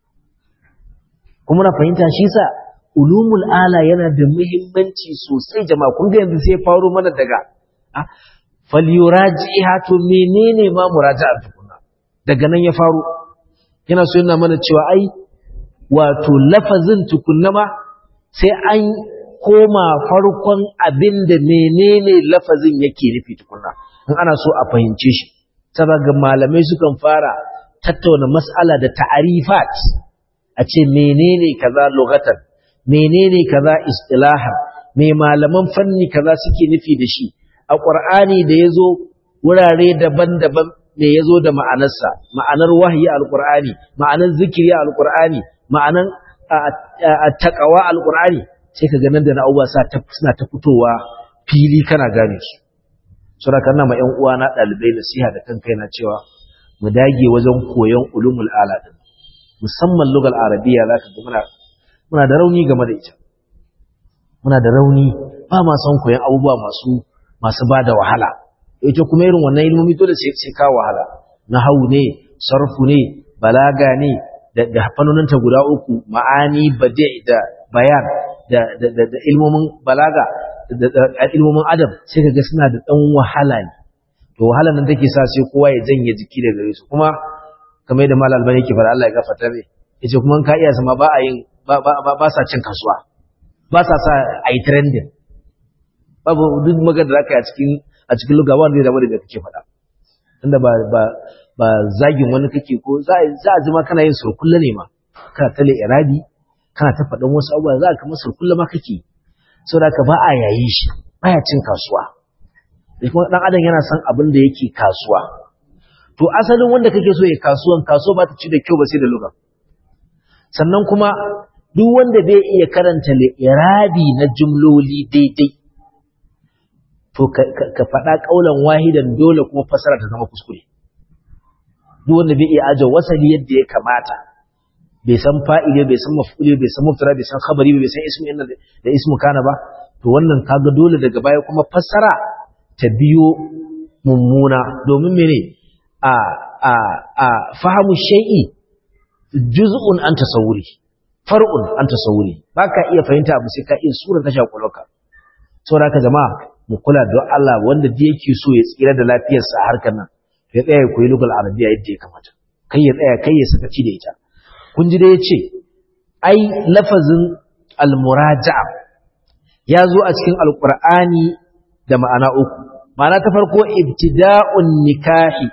kuma na fahimta shi sa ulumul ala yana da muhimmanci sosai jama'a kun ga yanzu sai faro mana daga ah falyuraji'a to menene ma muraja'a tukunna daga nan ya faro yana so yana mana cewa ai wato lafazin tukunna ma sai an koma farkon abin da menene lafazin yake nufi tukunna in ana so a fahimce shi saboda malamai sukan fara tattauna mas'ala da ta'arifat a ce menene kaza lugatan menene kaza istilahan me malaman fanni kaza suke nufi da shi a qur'ani da yazo wurare daban-daban me yazo da ma'anarsa ma'anar wahyi alqur'ani ma'anar zikiri alqur'ani ma'anar taqwa alqur'ani sai ka ganin da na'uwa suna ta fitowa fili kana gane su sura kana ma ƴan uwa na dalibai nasiha da kanka yana cewa mu dage wajen koyon ulumul ala din musamman lugal arabiya zaka ga muna muna da rauni game da ita muna da rauni ba ma son koyon abubuwa masu masu bada wahala ita kuma irin wannan ilmomi dole sai sai ka wahala nahwu ne sarfu ne balaga ne da da fannoninta guda uku ma'ani badi' da bayan da da ilmomin balaga da ilmomin adam sai kaga suna da dan wahala ne to wahalan nan take sa sai kowa ya janye jiki daga gare su kuma kamar yadda malal albani yake fara Allah ya gafarta mai yace kuma ka iya sama ba a yin ba ba ba sa cin kasuwa ba sa sa ai trending babu duk magana da zaka yi a cikin a cikin lugawa wanda zai zama da kake faɗa inda ba ba ba zagin wani kake ko za za a zama kana yin surkulla ne ma kana tale irabi kana ta faɗan wasu abubuwa za ka masa surkulla ma kake saboda ka ba a yayi shi baya cin kasuwa kuma dan adam yana son abin da yake kasuwa to asalin wanda kake so ya kasuwan kasuwa ba ta ci da kyau ba sai da luga sannan kuma duk wanda bai iya karanta irabi na jumloli daidai to ka faɗa ƙaulan wahidan dole kuma fasara ta zama kuskure duk wanda bai iya aje wasali yadda ya kamata bai san fa'ile bai san maf'ule bai san mubtada bai san khabari bai san ismu inna da ismu kana ba to wannan kaga dole daga baya kuma fasara ta biyo mummuna domin mene a a a fahimu shay'i juz'un an tasawuri far'un an tasawuri baka iya fahimta abu sai ka iya sura ta shakulaka saboda haka jama'a mu kula da Allah wanda da yake so ya tsira da lafiyarsa a harkar nan ya tsaya koyi lugal arabiya yadda ya kamata kai ya tsaya kai ya sakaci da ita kun ji da yace ai lafazin almuraja'a ya zo a cikin alqur'ani da ma'ana uku ma'ana ta farko ibtida'un nikahi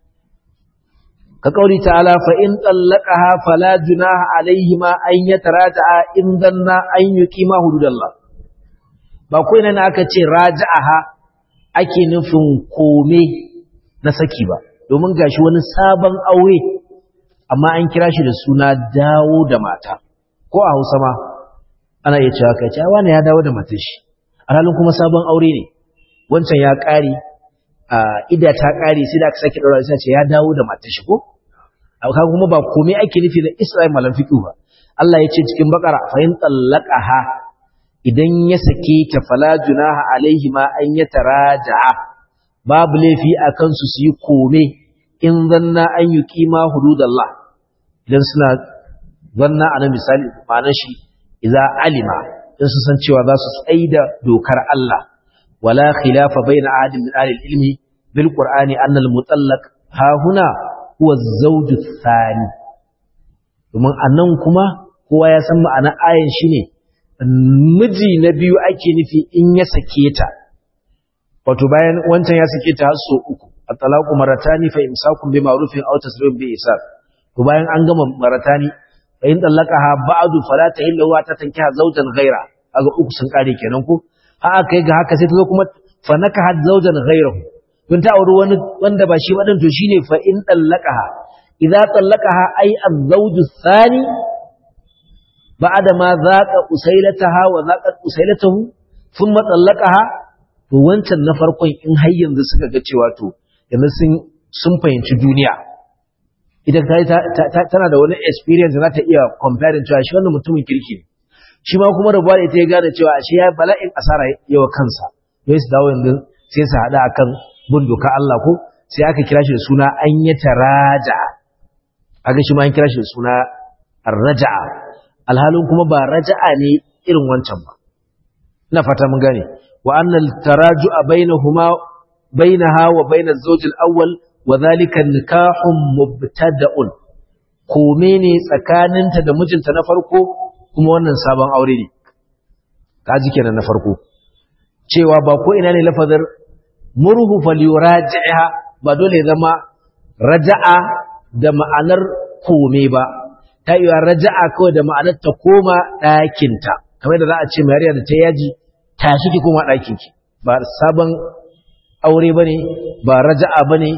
ka kauri ta'ala fa in tallaqaha fala junaha alaihima an yataraja'a in danna an yuqima hududallah ba ko ina aka ce raja'aha ake nufin kome na saki ba domin gashi wani sabon aure amma an kira shi da suna dawo da mata ko a Hausa ma ana iya cewa kai cewa wani ya dawo da matar shi alhalin kuma sabon aure ne wancan ya ƙare a ida ta ƙare sai da aka sake ɗaura sai ce ya dawo da matar shi ko aka kuma ba komai ake nufi da Isra'il malam fiqh ba Allah ya ce cikin bakara fa in tallaqaha idan ya sake ta fala junaha alaihi ma an yataraja'a babu laifi akan su su yi kome in zanna an yuqima hududallah idan suna zanna ana misali ma'anar shi idza alima in su san cewa za su tsaida dokar Allah wala khilafa baina ahadin min ahli ilmi bil qur'ani anna al mutallaq ha huna huwa az-zawj ath-thani domin anan kuma kowa ya san ma'anar ayan shine miji na biyu ake nufi in ya sake ta wato bayan wancan ya sake ta har so uku at-talaqu maratani fa imsakun bi ma'rufin aw tasrihun bi ihsan to bayan an gama maratani fa in talaqaha ba'du fala tahillu wa tatankiha zawjan ghaira aga uku sun kare kenan ko ha kai ga haka sai ta zo kuma fa nakahat zawjan ghairahu don ta auri wani wanda ba shi ba to shine fa in talaqaha idza talaqaha ay az-zawju thani ba'da ma zaqa usailataha wa zaqat usailatahu thumma talaqaha to wancan na farkon in har yanzu suka ga cewa to yanzu sun sun fahimci duniya idan ta tana da wani experience za ta iya comparing cewa shi wannan mutumin kirki ne shi ma kuma rabuwa da ita ya gane cewa shi ya bala'in asara yawa kansa sai su dawo yanzu sai su haɗa akan bin doka Allah ko sai aka kira shi da suna an yi taraja aka shi ma an kira shi da suna raja'a alhalin kuma ba raja'a ne irin wancan ba ina fata mun gane wa annal taraju'a bainahuma bainaha wa bainaz zawj al-awwal wa dhalika nikahun mubtada'un kome ne tsakaninta da mijinta na farko kuma wannan sabon aure ne kaji kenan na farko cewa ba ko ina ne lafazar murhu falyuraji'ha ba dole zama raja'a da ma'anar kome ba ta yi raja'a kawai da ma'anar ta koma ɗakinta kamar da za a ce mariya da ta yaji tashi ki koma ɗakinki ba sabon aure ba ne ba raja'a ba ne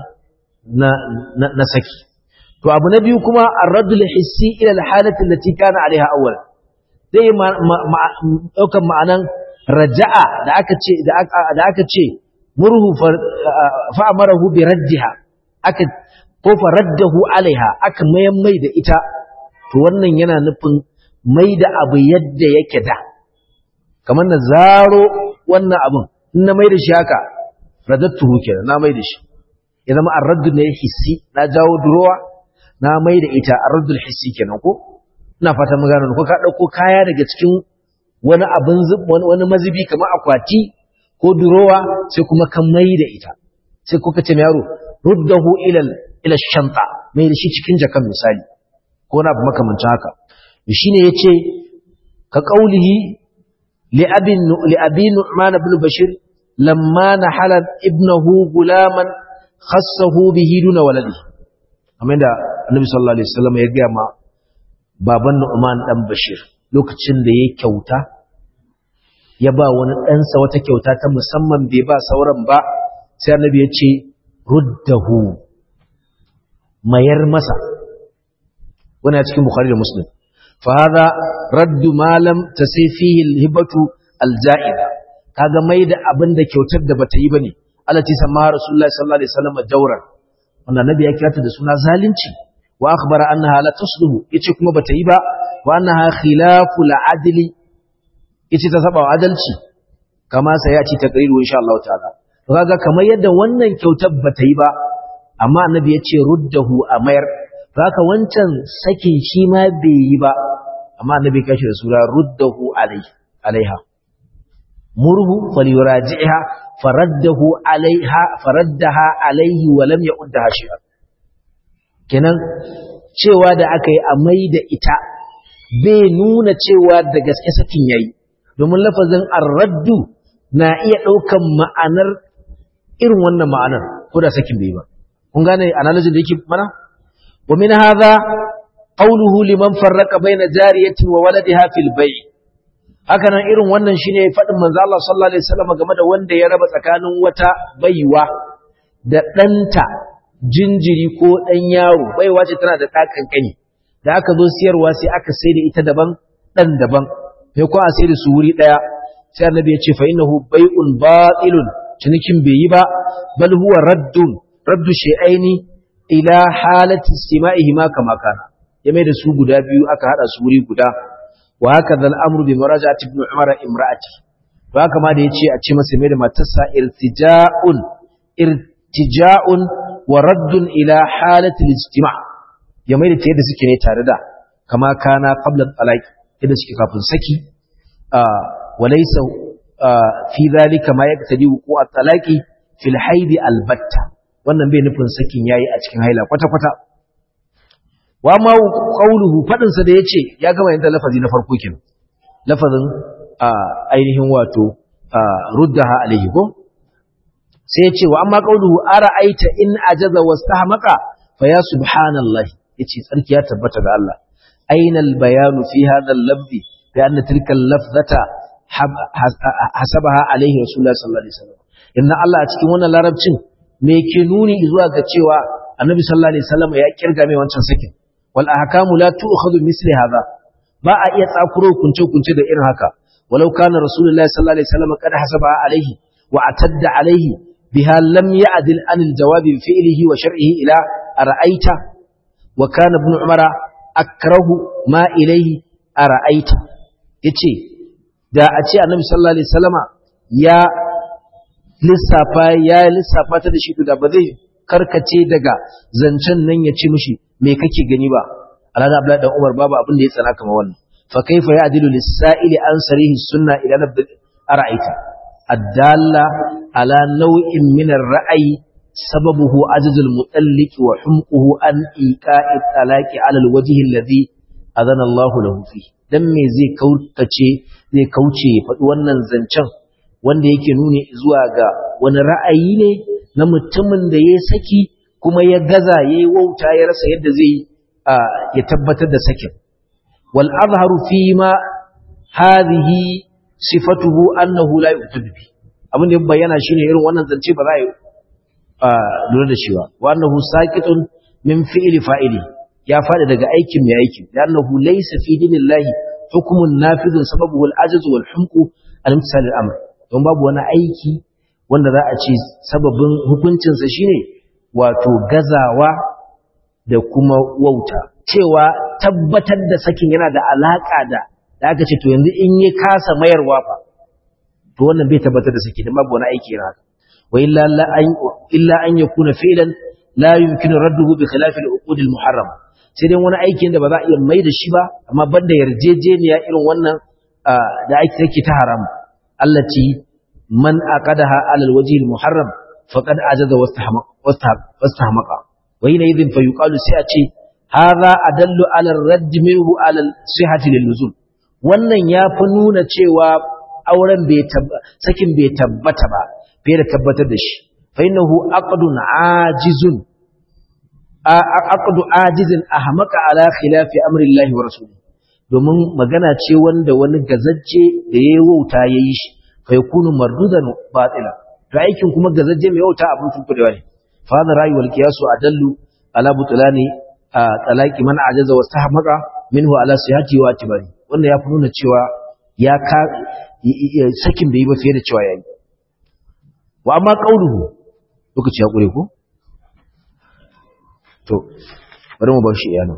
na saki to abu na biyu kuma arradul hissi ila alhalati allati kana alaiha awwal zai ɗaukan ma'anan raja'a da aka ce da aka ce murhu fa amarahu bi raddiha aka ko fa raddahu alaiha aka mayan mai da ita to wannan yana nufin mai da abu yadda yake da kamar na zaro wannan abun in na mai da shi haka radattuhu kenan na mai da shi ya zama arraddu ne hissi na jawo durowa na mai da ita arraddul hissi kenan ko ina fata mun gano ko ka dauko kaya daga cikin wani abin wani mazubi kamar akwati ko durowa sai kuma ka mai da ita sai kuka ce yaro ruddahu ila ila shanta mai da shi cikin jakan misali ko na makamancin haka shine yace ka qaulihi li abin li abi nu'man ibn bashir lamma nahala ibnahu gulaman khassahu bihi duna waladihi kamar da annabi sallallahu alaihi wasallam ya ga ma baban Nu'man dan Bashir lokacin da ya kyauta ya ba wani ɗansa wata kyauta ta musamman bai ba sauran ba sai annabi ya ce ruddahu mayar masa wannan cikin bukhari da muslim fa hada raddu ma lam tasay fihi al-hibatu al-ja'ida kaga mai da abin da kyautar da bata yi bane allati sama rasulullahi sallallahu alaihi wasallam jawran wannan nabi ya kira ta da suna zalunci wa akhbara annaha la tusluhu yace kuma bata yi ba wa annaha khilafu al-adli yace ta saba adalci kama sai ya ci takriru insha Allah ta'ala to kaga kamar yadda wannan kyautar bata yi ba amma annabi yace ruddahu a mayar haka wancan sakin shi ma bai yi ba amma annabi kashi da sura ruddahu alai alaiha murhu falyuraji'ha faraddahu alaiha faraddaha alaihi wa lam ya'uddaha shay'an kenan cewa da aka yi a mai da ita bai nuna cewa da gaske sakin yayi domin lafazin arraddu na iya ɗaukan ma'anar irin wannan ma'anar ko da sakin bai ba kun gane analysis da yake mana wa min hadha qawluhu liman farraqa baina jariyatin wa waladiha fil bay' haka nan irin wannan shine faɗin manzo Allah sallallahu alaihi wasallam game da wanda ya raba tsakanin wata baiwa da ɗanta jinjiri ko ɗan yaro baiwa ce tana da ɗakan kani da aka zo siyarwa sai aka sai da ita daban ɗan daban sai ko a sai da su wuri ɗaya sai annabi ya ce fa innahu bai'un batilun cinikin bai yi ba bal huwa raddun raddu shay'aini ila halati istima'ihi ma kama kana ya mai da su guda biyu aka hada su wuri guda wa haka zal amru bi muraja'ati ibn umar imra'ati to haka ma da yace a ce masa mai da matarsa irtija'un irtija'un wa raddun ila halati al-istima' ya mai da ta yadda suke ne tare da kama kana qabla talaq yadda suke kafin saki wa laysa fi dhalika ma yaqtadi wuqu'at talaqi fil haid albatta wannan bai nufin sakin yayi a cikin haila kwata kwata wa ma qawluhu fadin sa da yace ya gama yin lafazi na farko kenan lafazin ainihin wato ruddaha alayhi ko sai yace wa amma qawluhu ara'aita in ajaza wastahmaqa fa ya subhanallahi yace tsarki ya tabbata ga Allah aina albayanu fi hadha al-lafzi bi anna tilka al-lafzata hasabaha alayhi rasulullah sallallahu alaihi wasallam inna Allah a cikin wannan larabcin me ke nuni zuwa ga cewa annabi sallallahu alaihi wasallam ya kirga mai wancan sakin wal ahkamu la tu'khadhu misli hadha ba a iya tsakuro kunce kunce da irin haka walau kana rasulullahi sallallahu alaihi wasallam qad hasaba alaihi wa atadda alaihi biha lam ya'dil an al-jawabi bi fi'lihi wa shar'ihi ila ara'aita wa kana ibn umara akrahu ma ilayhi ara'aita yace da a ce annabi sallallahu alaihi wasallama ya lissafa ya lissafa ta da shi da ba zai karkace daga zancen nan ya ci mishi me kake gani ba alhaji abdullahi dan umar babu abin da ya tsana kamar wannan fa kaifa ya'dilu lis-sa'ili an sarihi sunna ila nabd ara'aita addalla ala naw'in min ar-ra'yi sababuhu ajzul mutalliq wa humquhu an iqa'i talaqi ala al-wajhi alladhi adana Allah lahu fi dan me zai kaukace zai kauce faɗi wannan zancen wanda yake nuni zuwa ga wani ra'ayi ne na mutumin da ya saki kuma ya gaza ya yi wauta ya rasa yadda zai ya tabbatar da sakin wal azharu fi ma hadhihi sifatuhu annahu la yu'tadu bi abin da bayyana shine irin wannan zance ba za a yi lura da shi ba wa annahu saqitun min fi'li fa'ili ya fadi daga aikin mai aiki da annahu laysa fi dinillahi hukmun nafidun sababu wal ajz wal humqu al-imtisal al-amr don babu wani aiki wanda za a ce sababin hukuncinsa shine wato gazawa da kuma wauta cewa tabbatar da sakin yana da alaka da da aka ce to yanzu in yi kasa mayarwa fa to wannan bai tabbatar da saki dan babu wani aiki yana haka wa illa la an illa an yakuna fi'lan la yumkinu radduhu bi khilafi al-uqud al-muharram sai dai wani aikin da ba za a iya mai da shi ba amma banda yarjejeniya irin wannan da ake take ta haram allati man aqadaha ala alwajhi almuharram faqad ajaza wastahmaqa wa hina idhin fa yuqalu sai a ce hadha adallu ala ar-radd minhu ala sihhati liluzum wannan ya fi nuna cewa auren bai sakin bai tabbata ba bai da tabbatar da shi fa innahu aqdun ajizun aqdu ajizin ahmaqa ala khilafi amri Allah wa rasulihi domin magana ce wanda wani gazajje da yayi wauta yayi shi fa yakunu mardudan batila to aikin kuma gazajje mai wauta abin tunkudewa ne fa hada rayi wal qiyasu adallu ala butulani talaqi man ajaza wa sahmaqa minhu ala sihhati wa atibari wannan ya fi nuna cewa ya ka sakin bai yi ba fiye da cewa yayi wa amma qauluhu lokaci ya kure ko to bari mu bar shi iyana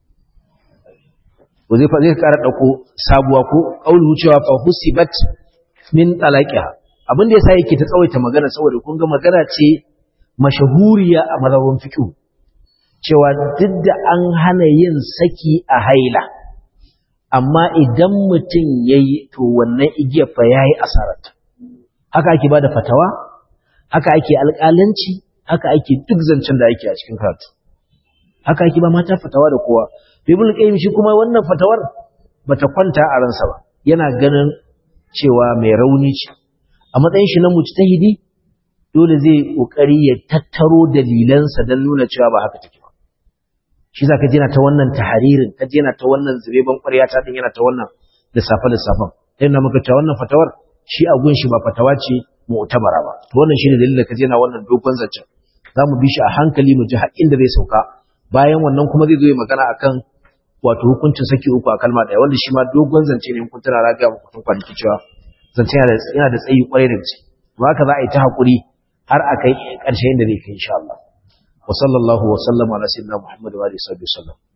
ko zai zai ƙara ɗauko sabuwa ko ƙaulu cewa fa husibat min talaqiha abin da yasa yake ta tsawaita magana saboda kun ga magana ce mashahuriya a mazhabin fiqh cewa duk da an hana yin saki a haila amma idan mutum yayi to wannan igiyar fa yayi asarata haka ake bada fatawa haka ake alƙalanci haka ake duk zancen da ake a cikin karatu haka ake ba mata fatawa da kowa ibn qayyim shi kuma wannan fatawar bata kwanta a ransa ba yana ganin cewa mai rauni ce a matsayin shi na mujtahidi dole zai kokari ya tattaro dalilansa dan nuna cewa ba haka take ba shi zaka ji yana ta wannan taharirin kaji yana ta wannan zubeban ƙwarya ta din yana ta wannan lissafa lissafan yana maka cewa wannan fatawar shi a gun shi ba fatawa ce mu'tabara ba to wannan shine dalilin da kaji yana wannan dogon zancen za mu bi shi a hankali mu ji har inda zai sauka bayan wannan kuma zai zo ya magana akan wato hukuncin saki uku a kalma ɗaya wanda shi ma dogon zance ne kun tana raga muku tun kwanaki cewa zance yana da tsayi kwarai da gaske to haka za a yi ta haƙuri har a kai ƙarshe inda zai kai insha Allah wa sallallahu wa sallama ala sayyidina Muhammad wa alihi wa sallam